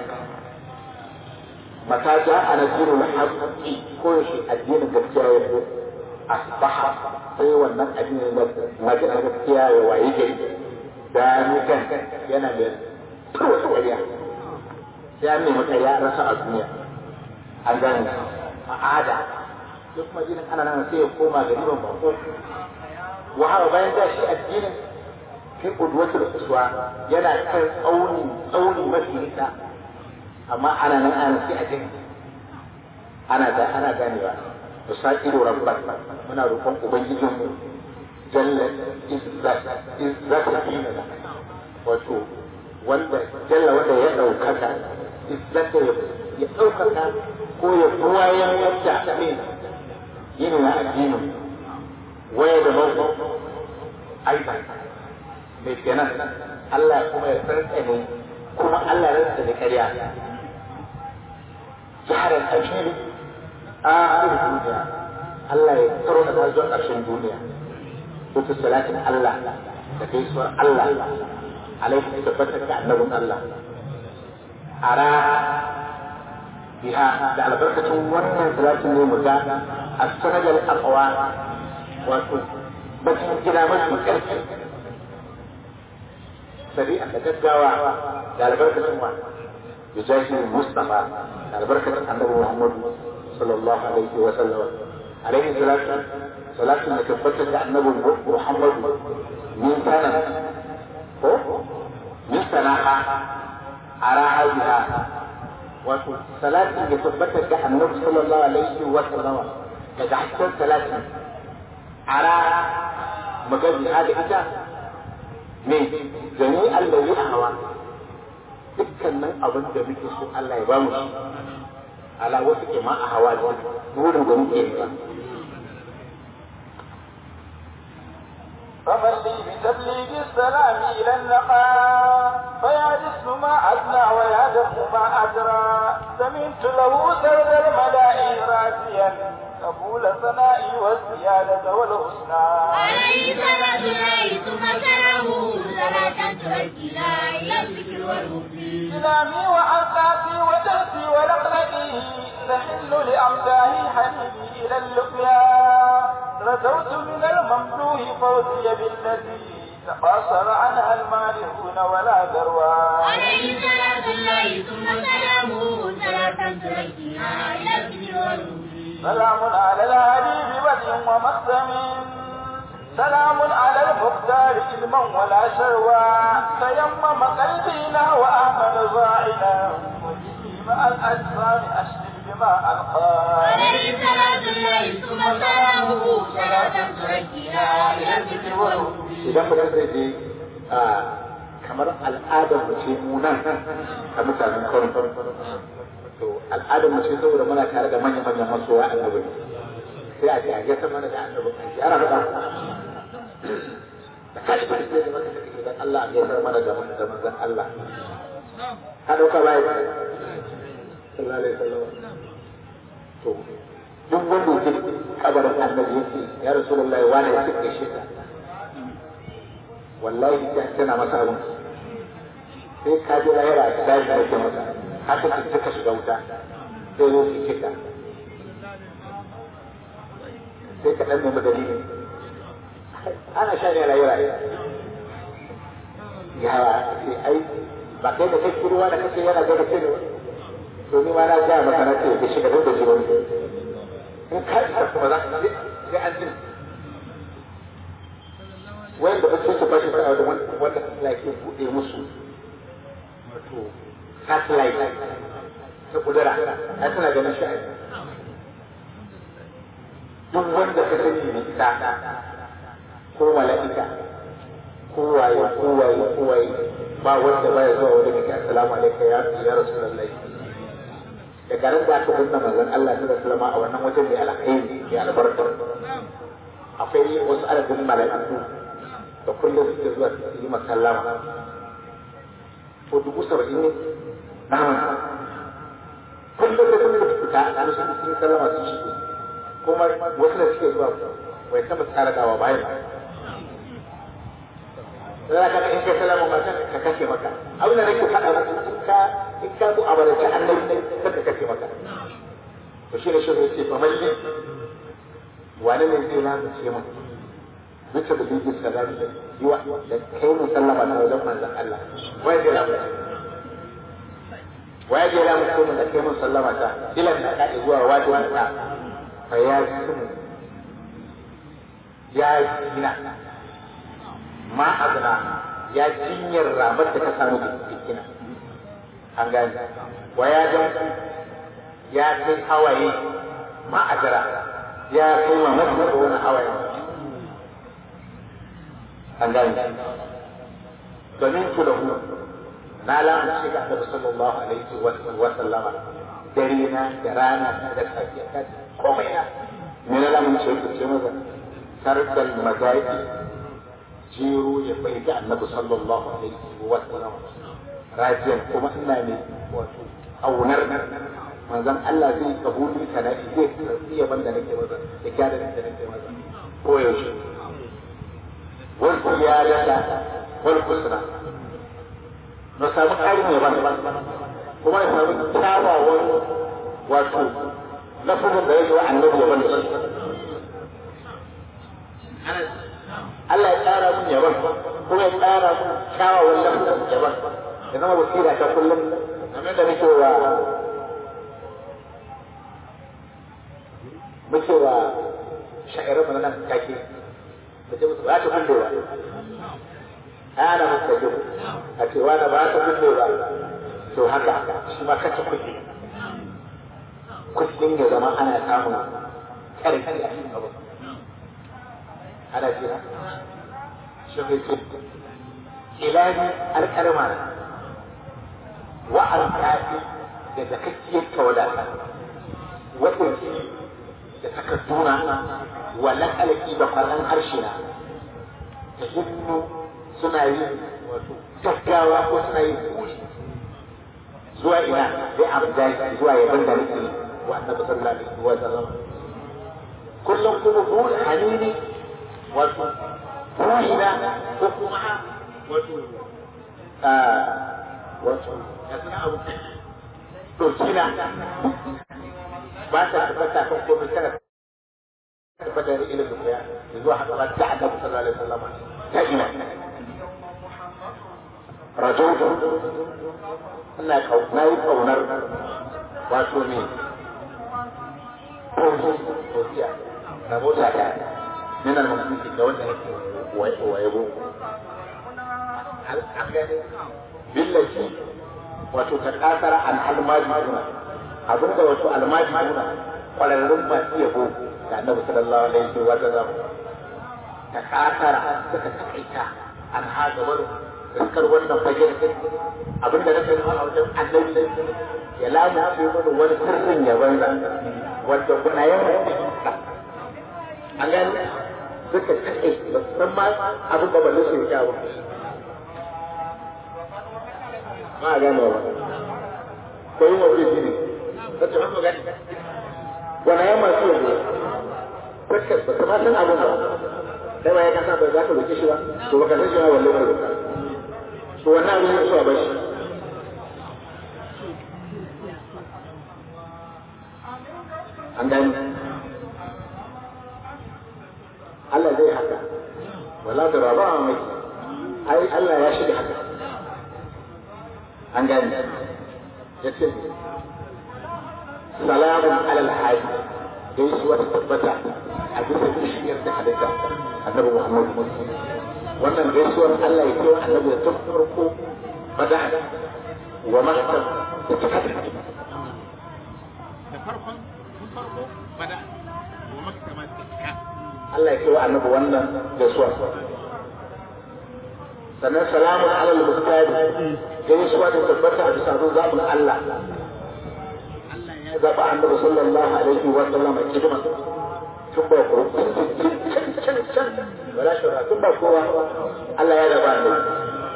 mata ja a nasirul haqqi ko shi addinin gaskiya ya zo asbaha sai wannan addinin na gaskiya ya waye gari da ni kan yana da kowace ƙarya sai an nemi ƙarya rasa a duniya an gane a ada duk majinin ana nan sai ya koma gariban bako wahala bayan da shi addinin kai kudwatul uswa yana kan tsauni tsauni mafi nisa amma ana nan ana sai a jin ana da ana ganewa usairu rabban muna roƙon ubangijin mu jalla izzat izzat dinana wato wanda jalla wanda ya daukaka izzat ya daukaka ko ya buwayen yadda ne yin na addinin waya da mawdu aiban mai kenan Allah kuma ya tsantsane kuma Allah ya rantsa da ƙarya jihar al-ashiri a duniya Allah ya karo da ta zuwa ƙarshen duniya wata salatin Allah da gaisuwar Allah alaihi tabbata ga annabin Allah ara biha da albarkacin wannan salatin ne mu ga as-sanadal aqwa wato bakin gida mafi ƙarfi sari'a da gaggawa da albarkacin wa bijahi mustafa da albarkacin annabi muhammadu sallallahu alaihi wa sallam alaihi salatu salatu da tabbatar da annabi muhammadu min sana ko min sana'a araha biha wato salatin da tabbatar da annabi sallallahu alaihi wa sallam daga hasken salatin ara magaji da ita me jami'an da a hawa dukkanin abin da muke so Allah ya bamu shi ala wasu ke ma a hawa da wurin da muke ba فمن لي بتبليغ السلام إلى النقاء فيعرف ما أدنى ويعرف ما أدرى سمعت له سرد الملائي راسيا قبول ثنائي والزيادة والحسنى عليه صلاة الله ثم سلامه صلاة تؤدينا إلى الذكر والوفي سلامي وأنقاقي ودرسي ولقلقي تحل لأمداه حبيبي إلى اللقيا رجوت من الممدوح فوزي بالتي تقاصر عنها المالحون ولا ذروى عليه صلاة الله ثم سلامه صلاة تؤدينا إلى الذكر والوفي سلام على الهدي ببدء ومختم سلام على المختار علما ولا شروى تيمم قلبنا وآمن ظاعنا وجهي مع الأجسام أشرك بما ألقى عليه صلاة الله ثم سلامه صلاة تؤدينا إلى الذكر والوفي idan mutum zai je a kamar al'adar mu ce mu nan a mutanen kano to al'adar mu ce saboda muna tare da manya manyan masoya annabi sai a jage ta mana da annabi kan ji ana faɗa da kashi ba sai da maka take idan Allah ya sar mana da da manzon Allah ka dauka bai sallallahu alaihi wasallam to duk wanda yake kabarin annabi yake ya rasulullahi wani ya kike shi wallahi sai tana masa abin sai ka ji lahira da daji da ke masa haka ce suka shiga wuta sai zo su kika sai ka dan nemi dalilin ana sha ne lahira ya sai ai ba kai da kai ruwa da kake yana ga kake ne to ni ma na ga maka na ce ka shiga da jiron in ka isa kuma za ka sai an jin wanda ba su ba shi sa'a da wanda Allah ke buɗe musu wato satellite ta kudura ai suna ganin shi duk wanda ka sani ne ita ko mala'ika ko waye ko waye ko waye ba wanda baya zuwa wani da assalamu alaikum ya ya rasulullahi da garin da aka binne manzon Allah sallallahu alaihi wasallam a wannan wajen mai alkhairi mai albarka akwai wasu adadin mala'iku da kullum suke zuwa su yi masallama ko dubu saba'in ne na hamsin kullum da kullum su fita a sun sun yi sallama su shigo kuma wasu da suke zuwa bai taɓa tsara dawa bayan za ka in kai sallama ma ka kashe maka abin da nake faɗa maka in ka in ka zo a barci annabi sai ka kashe maka to shi ne shi ne ce fa mai wani ne zai lalace mun bisa da bibi salami yi wa da kai mu sallama ta wajen manzon Allah wai zai lamu wai zai lamu ko da kai mun sallama ta ilan da ka zuwa wajen ta fa ya sun ya gina ma azna ya jinyar ramar da ka samu jikina an gani wa ya jan ya kai hawaye ma azra ya kai ma masu da wani hawaye an gane domin ku da ku na lamu shi ga Annabi sallallahu alaihi wa sallama dare na da rana da safiya ka komai na me na lamu shi ku ce maza tarkal mazaiki jiro ya bai ga Annabi sallallahu alaihi wa sallama rajiyan kuma ina ne wato aunar manzon Allah zai kabuli kana zai iya banda nake maza da kyara da nake maza ko yaushe والزيادة والحسنى نسامح أي مبان كما نسامح تاوى wato lafazin da ya zo annabi ya bani Allah ya tsara mun yaban kuma ya tsara mun kyawawan lafazin yaban ya zama basira ta kullum kamar da muke wa muke wa sha'irar mana nan kake da ce musu ba ta kulle ba ana musu da jibu a ce wani ba ta kulle ba to haka shi ma kace kulle kullum ya zama ana samun ƙarfi a cikin abu ana jira shi ne ce ilahi alƙarma na wa alƙafi da zakakkiyar tawadata waɗansu da takarduna wa laƙalƙi da kwallon harshe na ta hinnu suna yin gaggawa ko suna yin kuri zuwa ina zai amda zuwa yaban da nake wa annabi sallallahu alaihi wa sallam kullum kuma burin hanini wato ruhina ko kuma wato wato ya suna abu dokina ba ta tabbata kan komai tana tabbata da ilimin koya zuwa haka ba ta annabi sallallahu alaihi wasallam ta ina rajautu ina na yi kaunar wato ne Tosiya na mota ta yana da mutunci ga wanda nake wayebo an gane billahi wato ta kasara an almajuna abinda wato almajuna kwararrun masu yabo da annabi sallallahu alaihi wa sallam ta kasara suka takaita an haga wani iskar wannan fagen abinda na sani a wajen annabi ya lamunce mana wani sirrin ya banza wanda kuna yawan an gani suka kaɗe ba su san ma abin da balle su ya ba ma a gane ba ko yi mafi shi ne ta ce mafi gani wani yan masu yanzu suka ba su ma san abin ba sai ba ya kasa ba za ka roƙe shi ba to ba ka san shi ba balle ka roƙa to wannan abin ya so a bashi an gani Allah zai haka wala da raba a mai ai Allah ya shiga haka an gani ya ce salamun alal hadi dai su wata tabbata a bisa bishiyar da halitta annabi Muhammad wannan gaisuwar Allah ya ce wa annabi da tun farko bada wa maktab da ta kada da farkon tun farko bada wa maktab Allah ya kewa annabi wannan gaisuwa sannan salamun alal mustadi gaisuwa da tabbata a bisa zaɓin Allah Allah ya zaɓa annabi sallallahu alaihi wa sallam a kidima tun ba ku can can can wala shura tun ba kowa Allah ya zaɓa annabi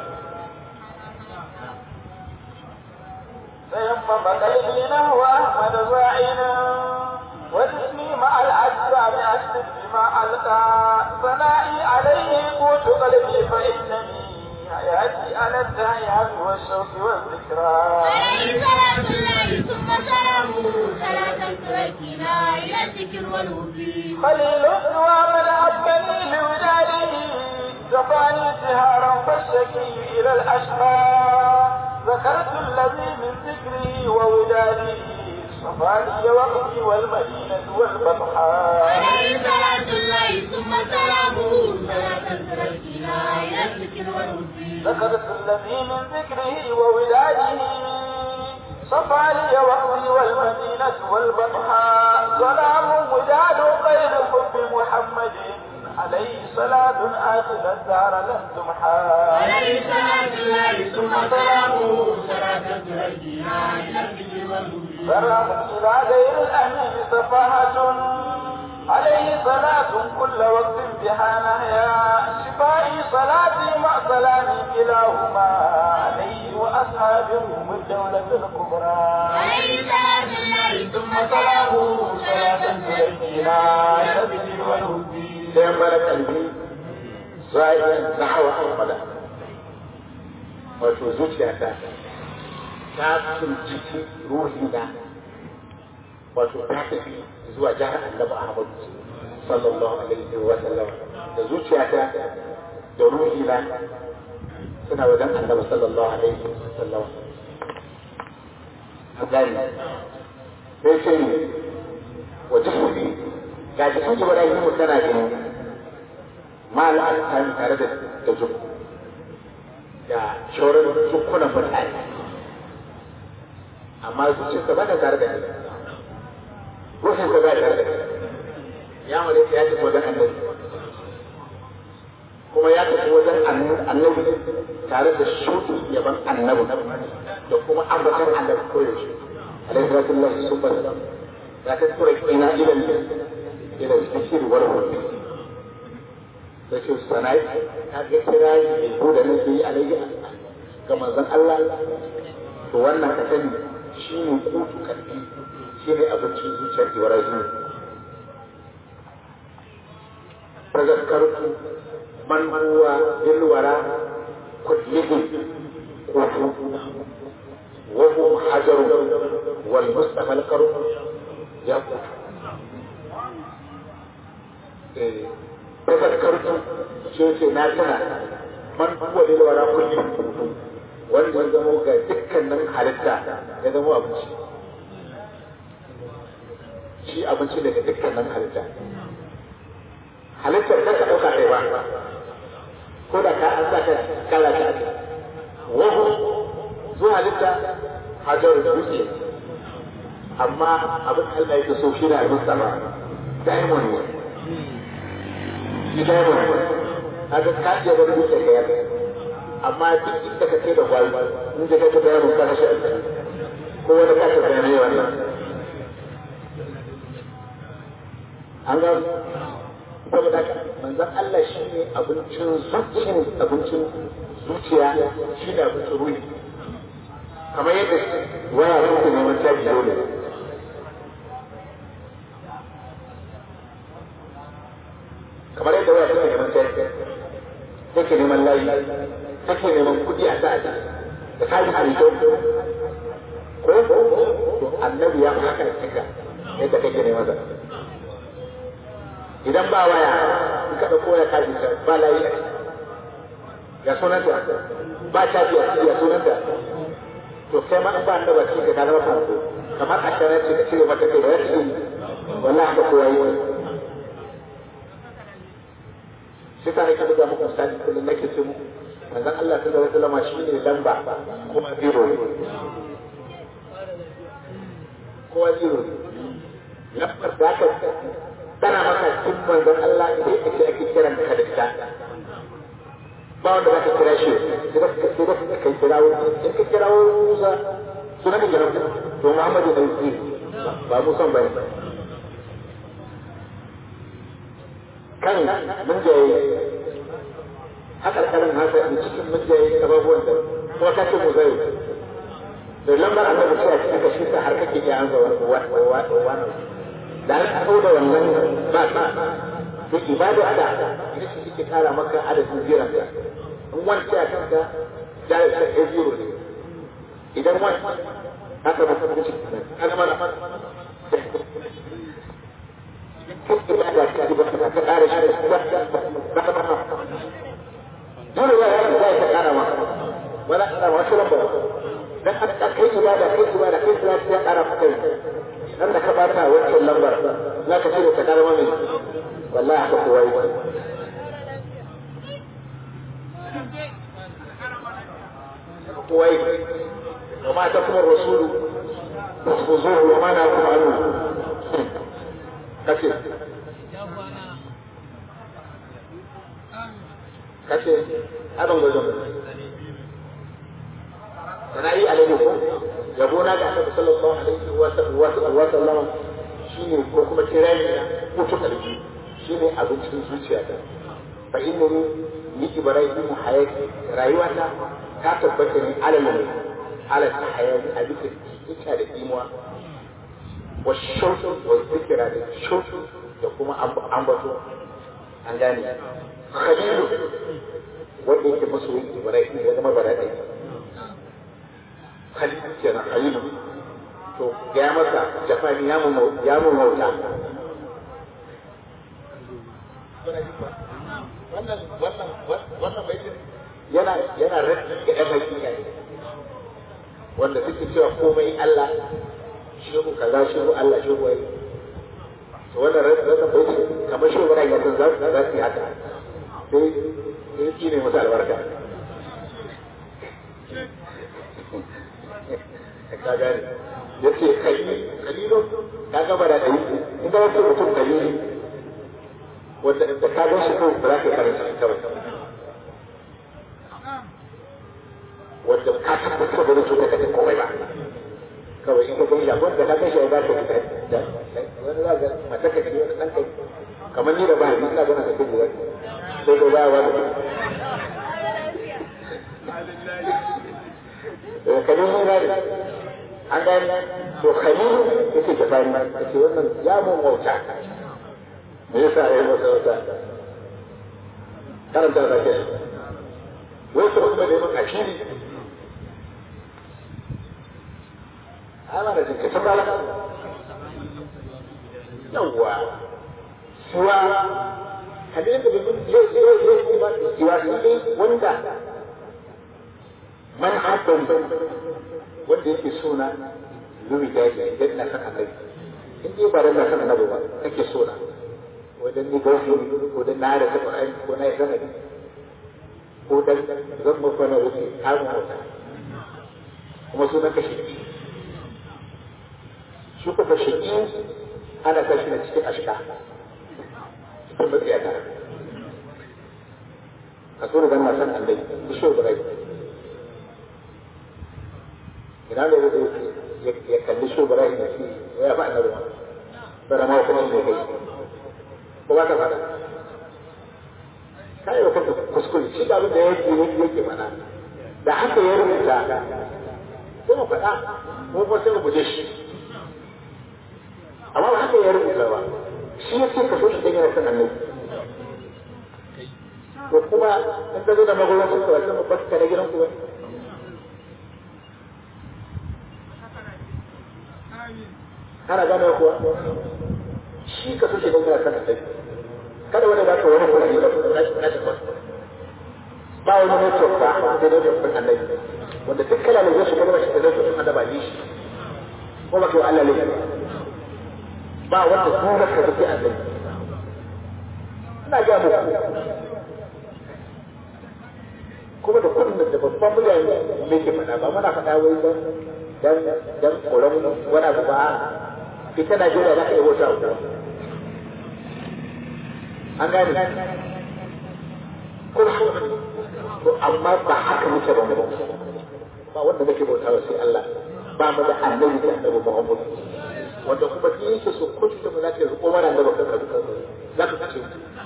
تيمم قلبي نحو أحمد زاعنا وجسمي مع الأجسام أشرف بما ألقى ثنائي عليه قوت قلبي فإنني حياتي على الدعيات والشوق والذكرى عليه صلاة الله ثم سلامه صلاة تؤدينا إلى الذكر والوفي خليل ومن أبني لوداده كفاني سهارا فالشكي إلى الأشقى ذكرت الذي من ذكره ووداده صفاني وقتي والمدينة والبطحاء عليه صلاة الله ثم سلامه صلاة تؤدينا إلى الذكر والوفي ذكرت الذي من ذكره ووداده صفاني وقتي والمدينة والبطحاء سلام وداد غير حب محمد عليه صلاة آخر الدار لن تمحى عليه صلاة الله ثم سلامه صلاة تؤدينا إلى الذكر والوفي سلام إلى غير الأمين سفاهة عليه صلاة كل وقت بها نهيا شفائي صلاتي مع سلامي كلاهما عليه وأصحابه من الدولة الكبرى عليه صلاة الله ثم سلامه صلاة تؤدينا إلى الذكر والوفي sai mara kalbi zai na hawa ahmada wato zuciya ta ta tunciki ruhi na wato ta tafi zuwa jihar annabi ahmadu sallallahu alaihi wa sallam da zuciyata da ruhina suna wajen annabi sallallahu alaihi wa sallam a gani sai ce ne wa jisuri ga jikin ibrahim tana gani ma al'adun tare da da jukku da shauran jukkunan mutane amma zuciyarsa ba ta tare da ni ruhinsa ba tare da ni ya mare ya tafi wajen annabi kuma ya tafi wajen annabi tare da shuɗi yaban annabi da kuma ambatan annabi koyaushe alaihi salatu lillahi sun bada ya ta tura ina ilal ilal zikiri wal hudu da ce sanai ta ga kira yi ko da nake yi alaihi ga manzon Allah to wannan ka sani shi ne kutu karfi shi ne abincin zuciyar ibrahim tazakkartu man huwa bilwara kullihi kutu wa hum hajaru wal mustafa al qarum ya kutu eh tazakkartu shi ce na tana man huwa bilwara kullihi wanda ya zama ga dukkanin halitta ya zama abinci shi abinci daga dukkanin halitta halittar ta ka ɗauka kai ba ko da ka an saka kala ta wahu zuwa halitta hajar dutse amma abin Allah yake so shi da abin sama diamond ne shi diamond ne haka ka iya wani dutse ka yarda amma duk inda ka kai da gwal in da kai da yaron ka shi ko wani ka ta bayanai wannan an ga saboda haka manzon Allah shi ne abincin zuciya abincin zuciya shi ne abincin ruhi kamar yadda waya suke neman caji dole kamar yadda waya suke neman caji take neman layi take neman kuɗi a sa da kaji halittu ko to annabi ya fi haka cika yadda kake neman sa idan ba waya in ka ɗauko waya kaji ta ba layi a ya sunanta ba caji a ciki ya sunanta to kai ma in ba annaba cikin ka zama farko kamar a shara ce ka cire mata kai da ya ce wallahi haka kowa yi shi ta nake buga muku misali kullum nake ce muku manzon Allah sallallahu alaihi wasallam shine lamba kuma zero ne kowa zero ne lambar da aka tana maka cikin manzon Allah idan ake ake kiran ka da ita ba wanda zaka kira shi sai da sai da kai kira wani in ka kira wani Musa sunan ka kira to Muhammadu da Yusuf ba Musa bane kan mun jaye haka kalan haka a cikin mun jaye abubuwan da kuma kace mu zai da lambar annabi sai a cikin ka shi har kake iya anza wannan da an kawo da wannan ba ba to ibada da ita ce take kara maka adadin jiran ka in wani sai a kanka jari ta ɗaya zero ne idan wani haka ba ta cikin kana mana ibada ta ba ta ƙara shi ba ta ba dole ya yi za ta ƙara ma wala ƙara wasu lamba dan an ka kai ibada kai ibada kai salati ya ƙara maka dan da ka bata wancan lambar za ka ce ta ƙara mai wallahi haka kowa yi kowa yi وما تكون الرسول فخذوه وما نهاكم عنه kace kace abin gudun sana yi alaihi ko yabo na ga annabi sallallahu alaihi wa sallam shine ko kuma kirani na mutu kalbi shine abincin zuciya ta fa inni ni ibrahim hayati rayuwata ta tabbata ne alal alal hayati a bisa ita da imuwa wa shautu wa zikira da shautu da kuma ambato an gane khalilu wanda yake masoyin ibrahim ya zama bara ɗaya khalilu kenan khalilu to ga ya masa jafani ya mu ya mu mauta wannan wannan wannan baitin yana yana raddi ga ɗan hakika ne wanda suke cewa komai Allah shehu kaza shehu Allah shehu wai to wannan wannan baitin kamar shehu bara ya san za su za su yi haka sai sai ki ne masa albarka ka gane yace kalili kalilu ka gaba da dai in ga wasu mutum kalili wanda da ka gan shi kawai ba za ka karanta shi kawai wanda ka tabbatar da zai ka ta komai ba kawai in ka gan shi wanda ka gan shi ba ka da wani za ka mata ka ce wani ɗan kai kamar ni da ba ni ina gana ka kai wani sai ko ba wani kalilu na ne an gani to kalilu yake jafari yake wannan ya mun wauta me yasa ya masa wata karanta da ke wai su kuma neman ashiri ana da jinka sun bala yawwa suwa hadin da bin yau yau yau kuma suwa su ne wanda man haɗin wanda yake suna lumi daji idan na san annabi in dai ba dan na san annabi ba kake suna wajen ni gausi ko dan na da ta Qur'ani ko na sanadi ko dan zan mafa na wuce kamun wata kuma sunan ka shi shi kuma shi ana kashi na cikin ashka cikin matsayata ka so da dan na san annabi shi shi ba ina ne ya kalli shi ba ya ce ya fa annabi bara ma kuma ne kai ko ba ka fada kai ba kanka kuskure shi da abin da yake yake yake mana da haka ya rubuta sai mu faɗa mu ba sai mu guje shi amma ba haka ya rubuta ba shi ya ce ka so shi dan yana son annabi ko kuma in ka zo da magoyan su ka wasu mu baka na gidan ku ba ana gane kuwa shi ka so shi don kana sanin sai kada wani ba ka wani kuɗi da na shi ba wani network ba da network ɗin annabi wanda duk kala ne zai shiga da shi da network ɗin annabi yi shi ko ba kai Allah ne ba wanda kuma ka tafi annabi ina ga muku kuma da kuɗin da babban mutane ne ke faɗa ba muna faɗa wai dan dan dan koran wani abu ba ita Najeriya za ka yi wata uku. An gane? Ko to amma ba haka muke ba mu ba wanda muke bauta wa sai Allah ba mu da annabi da annabi Muhammad wanda kuma shi yake so ko shi mu za ka ko mana da baka ka za ka ce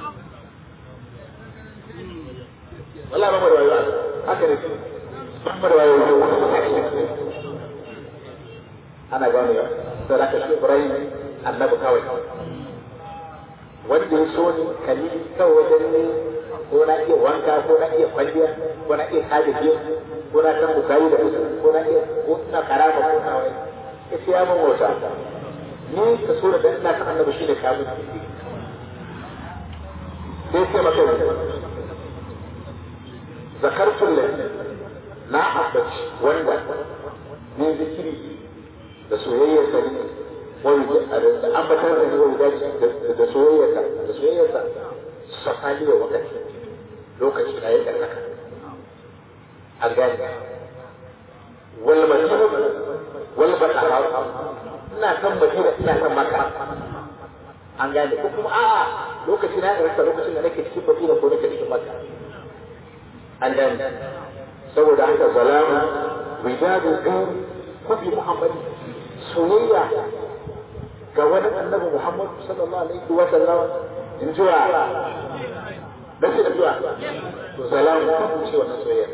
wallahi ba mu da wayo haka ne ba mu da wayo ana gane da zaka shi Ibrahim annabi kawai wanda ya so ni kali kawai wajen ne ko na iya wanka ko na iya kwalliya ko na iya kaje biyu ko na san bukari da musu ko na iya ko ina karama ko na wai ya ce ya mun wata ni ka so da dan ina san annabi shi ne kamun sai sai maka zakartul na abbaci wanda ni zikiri da soyayyar sa ne wani da ambatar da wani daji da soyayyarsa da soyayyarsa sakali wa wakati lokaci na yadda haka an gane wal madina wal batara ina san madina ina san maka an gane ko kuma a'a lokaci na yadda lokacin da nake cikin madina ko nake cikin maka an gane saboda haka zalama wijadu kan kufi muhammadi soyayya ga wani annabi Muhammad sallallahu alaihi wa sallam in zuwa da shi da zuwa to salamu ku ce wannan soyayya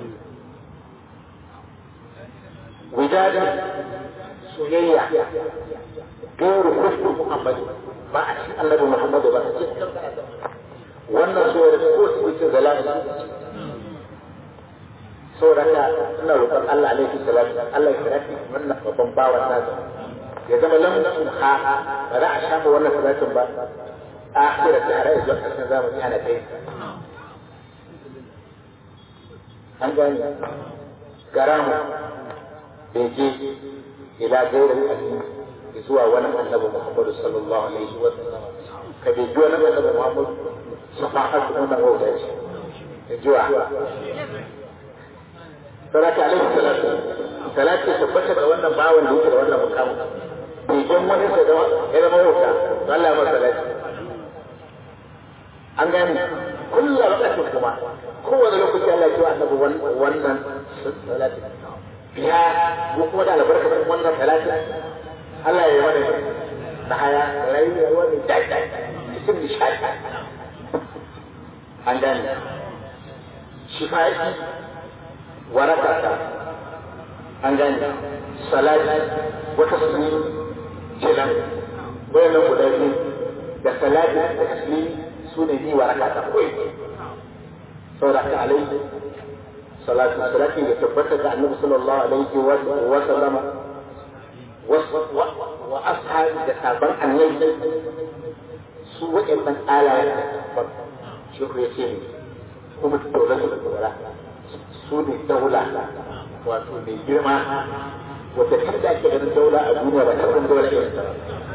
wijada soyayya gairu kufu Muhammad ba a cikin annabi Muhammad ba a cikin wannan soyayya ko su ce salamu saboda haka ina roƙon Allah alaihi salatu Allah ya rafi wannan babban bawan nasa ya zama lam tumha ba za a shafa wannan salatin ba akhira ta har zuwa karshen zamani ana kai an gani garamu bege ila gairin addini zuwa wani annabi Muhammadu sallallahu alaihi wa sallam ka bege wani annabi Muhammadu safahatu wannan wauta ce in ji wa salatu alaihi salatu salatu tabbata da wannan bawan da yake da wannan mukamin begen wani da zama ya zama wauta Allah ya masa salati an gane kullum lokacin kuma kowane lokaci Allah ya ce annabi wannan salati biya ko kuma da albarkar wannan salati Allah ya yi mana na haya rayuwa mai daɗi cikin nishadi an gane shifa'i waraka ta an gane salati wata sunni kenan wayannan guda biyu da salati da tasmi su ne ni waraka ta koyi saboda ka alaihi salatu salati da tabbata da annabi sallallahu alaihi wa sallama wa ashabi da sabon annabi su waɗannan alayen shi ya ce ne kuma dole su da su ne daula wato mai girma wadda kan da ake ganin daula a duniya ba ta san daula irin ta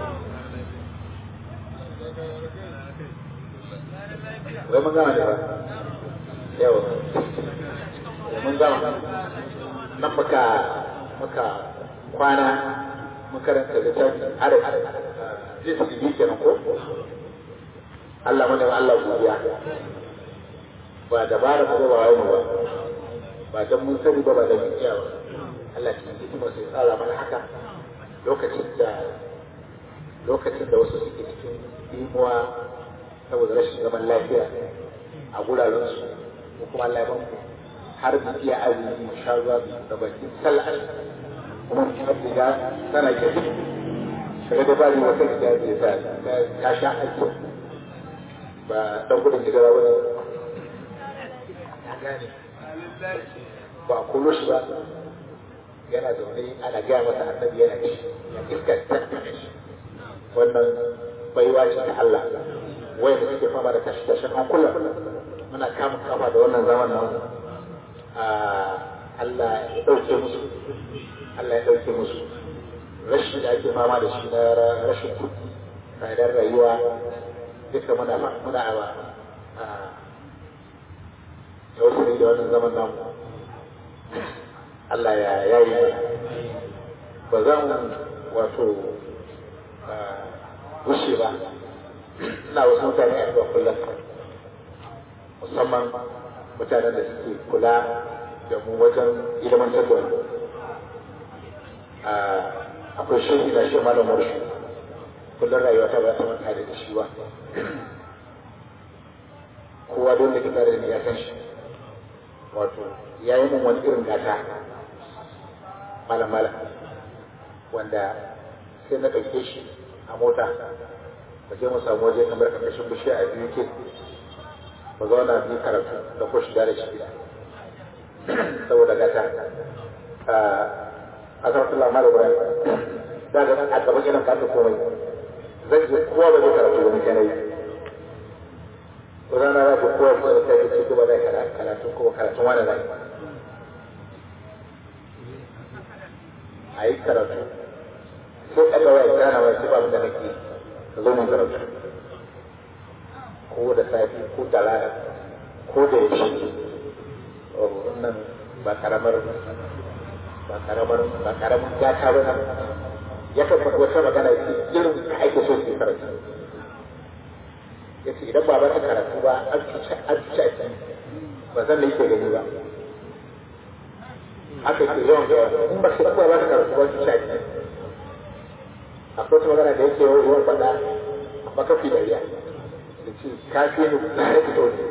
wai mun gama ne ba yawa mun gama nan muka muka kwana makaranta da tafi arab zai su yi kenan ko Allah mana Allah godiya ba dabara ba ba wai ba ba dan mun sani ba ba da mun iya ba Allah cikin hikima sai tsara mana haka lokacin da lokacin da wasu suke cikin imuwa saboda rashin zaman lafiya a guraren su ko kuma Allah ya ban har mu iya azumi mu sha ruwa da baki sallah kuma mu har da sana ke kaga da bani wata da ta ta sha aiki ba dan gudun hijira wani ba a kullo shi ba yana zaune ana gaya masa annabi yana ci iska ta wannan baiwa ce ta Allah wai da suke fama da tashi tashin hankula muna kama kafa da wannan zaman nan Allah ya ɗauke musu Allah ya ɗauke musu rashin da ake fama da shi na rashin kuɗi tsadar rayuwa duka muna muna a da wasu da wannan zaman namu Allah ya yayi ba za mu wato wuce ba ina wasu mutane a zuwa kullum musamman mutanen da suke kula da mu wajen ilimantar da wani akwai shehi na shi malam murshi kullum rayuwa ta ba ta manta da shi ba kowa don da kita da ni ya san shi wato ya yi mun wani irin gata malam malam wanda sai na ɗauke shi a mota mu je mu samu waje kamar ƙarƙashin bishiya a biyu ke mu zauna biyu karatu da ko shiga da shi gida saboda gata a karfin lamar ibrahim da ga a gaban irin kafin komai zai je kowa ba zai karatu wani yanayi wata na za kowa ba zai kai ce kuma zai karatu kuma karatun wani zai a yi karatu sai ɗaga waya kira na wasu babu da nake ka zo mun karatu ko da safi ko da rana ko da yaushe wannan ba karamar ba karamar ba karamar gata ba ya kan faɗi wata magana ce irin ka ake so su karatu ya ce idan ba ba ta karatu ba an cuci an cuci a ciki ba zan da yake gani ba aka ce yawan yawa in ba su ba ba ta karatu ba cuci a ciki akwai wata magana da yake yawan faɗa amma kafi dariya da ce kafi ne na ya fito ne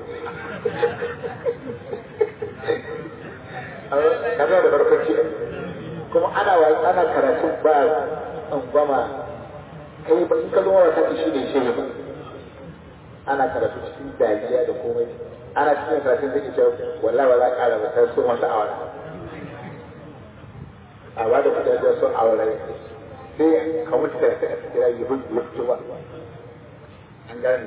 kaza da barkwanci kuma ana wa ana karatu ba tsangwama kai ba in ka zo wa saki shi ne shi ba ana karatu cikin dariya da komai ana cikin karatun da ita wallahi wala ƙara ba ta sun wata awara a ba da mutane sun awara sai ka mutu da sai a kira yi bin ya fito ba an gane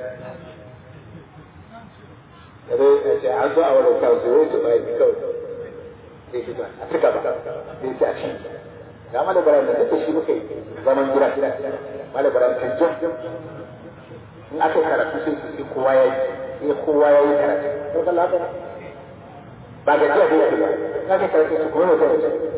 da dai ya ce an zo a wani kawo sai wai su ba yi kawai sai fito a cika ba sai ce a ci ga malabaran da duka shi muka yi zaman gida malabaran canjan in aka yi karatu sai su sai kowa ya yi sai kowa ya yi karatu ko kan lafiya ba ga jiya da yake ba in aka yi karatu su kuma mutum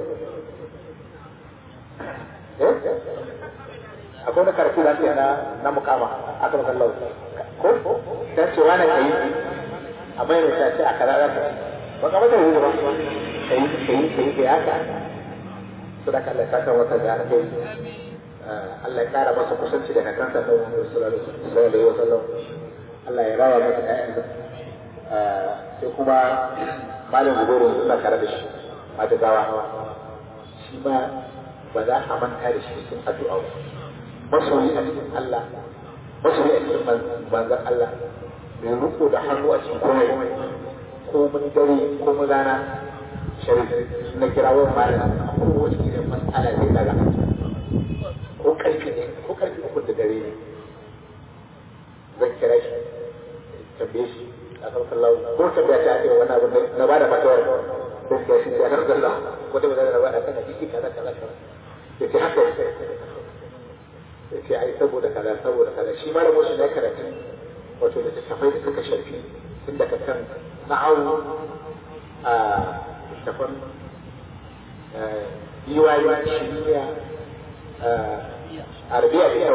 eh akwai wani karatu da ake na na mukama aka maka lau ko dan ce wani kai a mai mai tace a karara ka ba ka mata yi ba kai kai kai kai haka sadaka Allah ya saka wata da aka yi Allah ya kara masa kusanci da kakansa da Muhammad sallallahu alaihi wasallam Allah ya rawa masa ƴaƴansa sai kuma malam Zubairu suna tare da shi mata gawa shi ma ba za a manta da shi cikin addu'a ba masoyi a cikin Allah masoyi a cikin manzon Allah mai riko da hannu a cikin komai ko mun dare ko mun rana sharif na kirawo malam a kowace irin mas'ala zai daga ko karfi ne ko karfi uku da dare ne zan kira shi tambaye shi a kan sallahu ko tambaya ta ake wannan abin na ba da fatawar don ya shi ya kan sallah ko da ba da ba da kana jiki kaza kaza kaza ya ce haka ya ce ai saboda kaza saboda kaza shi ma da moshi na karatu wato da tafai da suka shafi tun daga kan na'awu a tafan yiwayi shiriya arabiya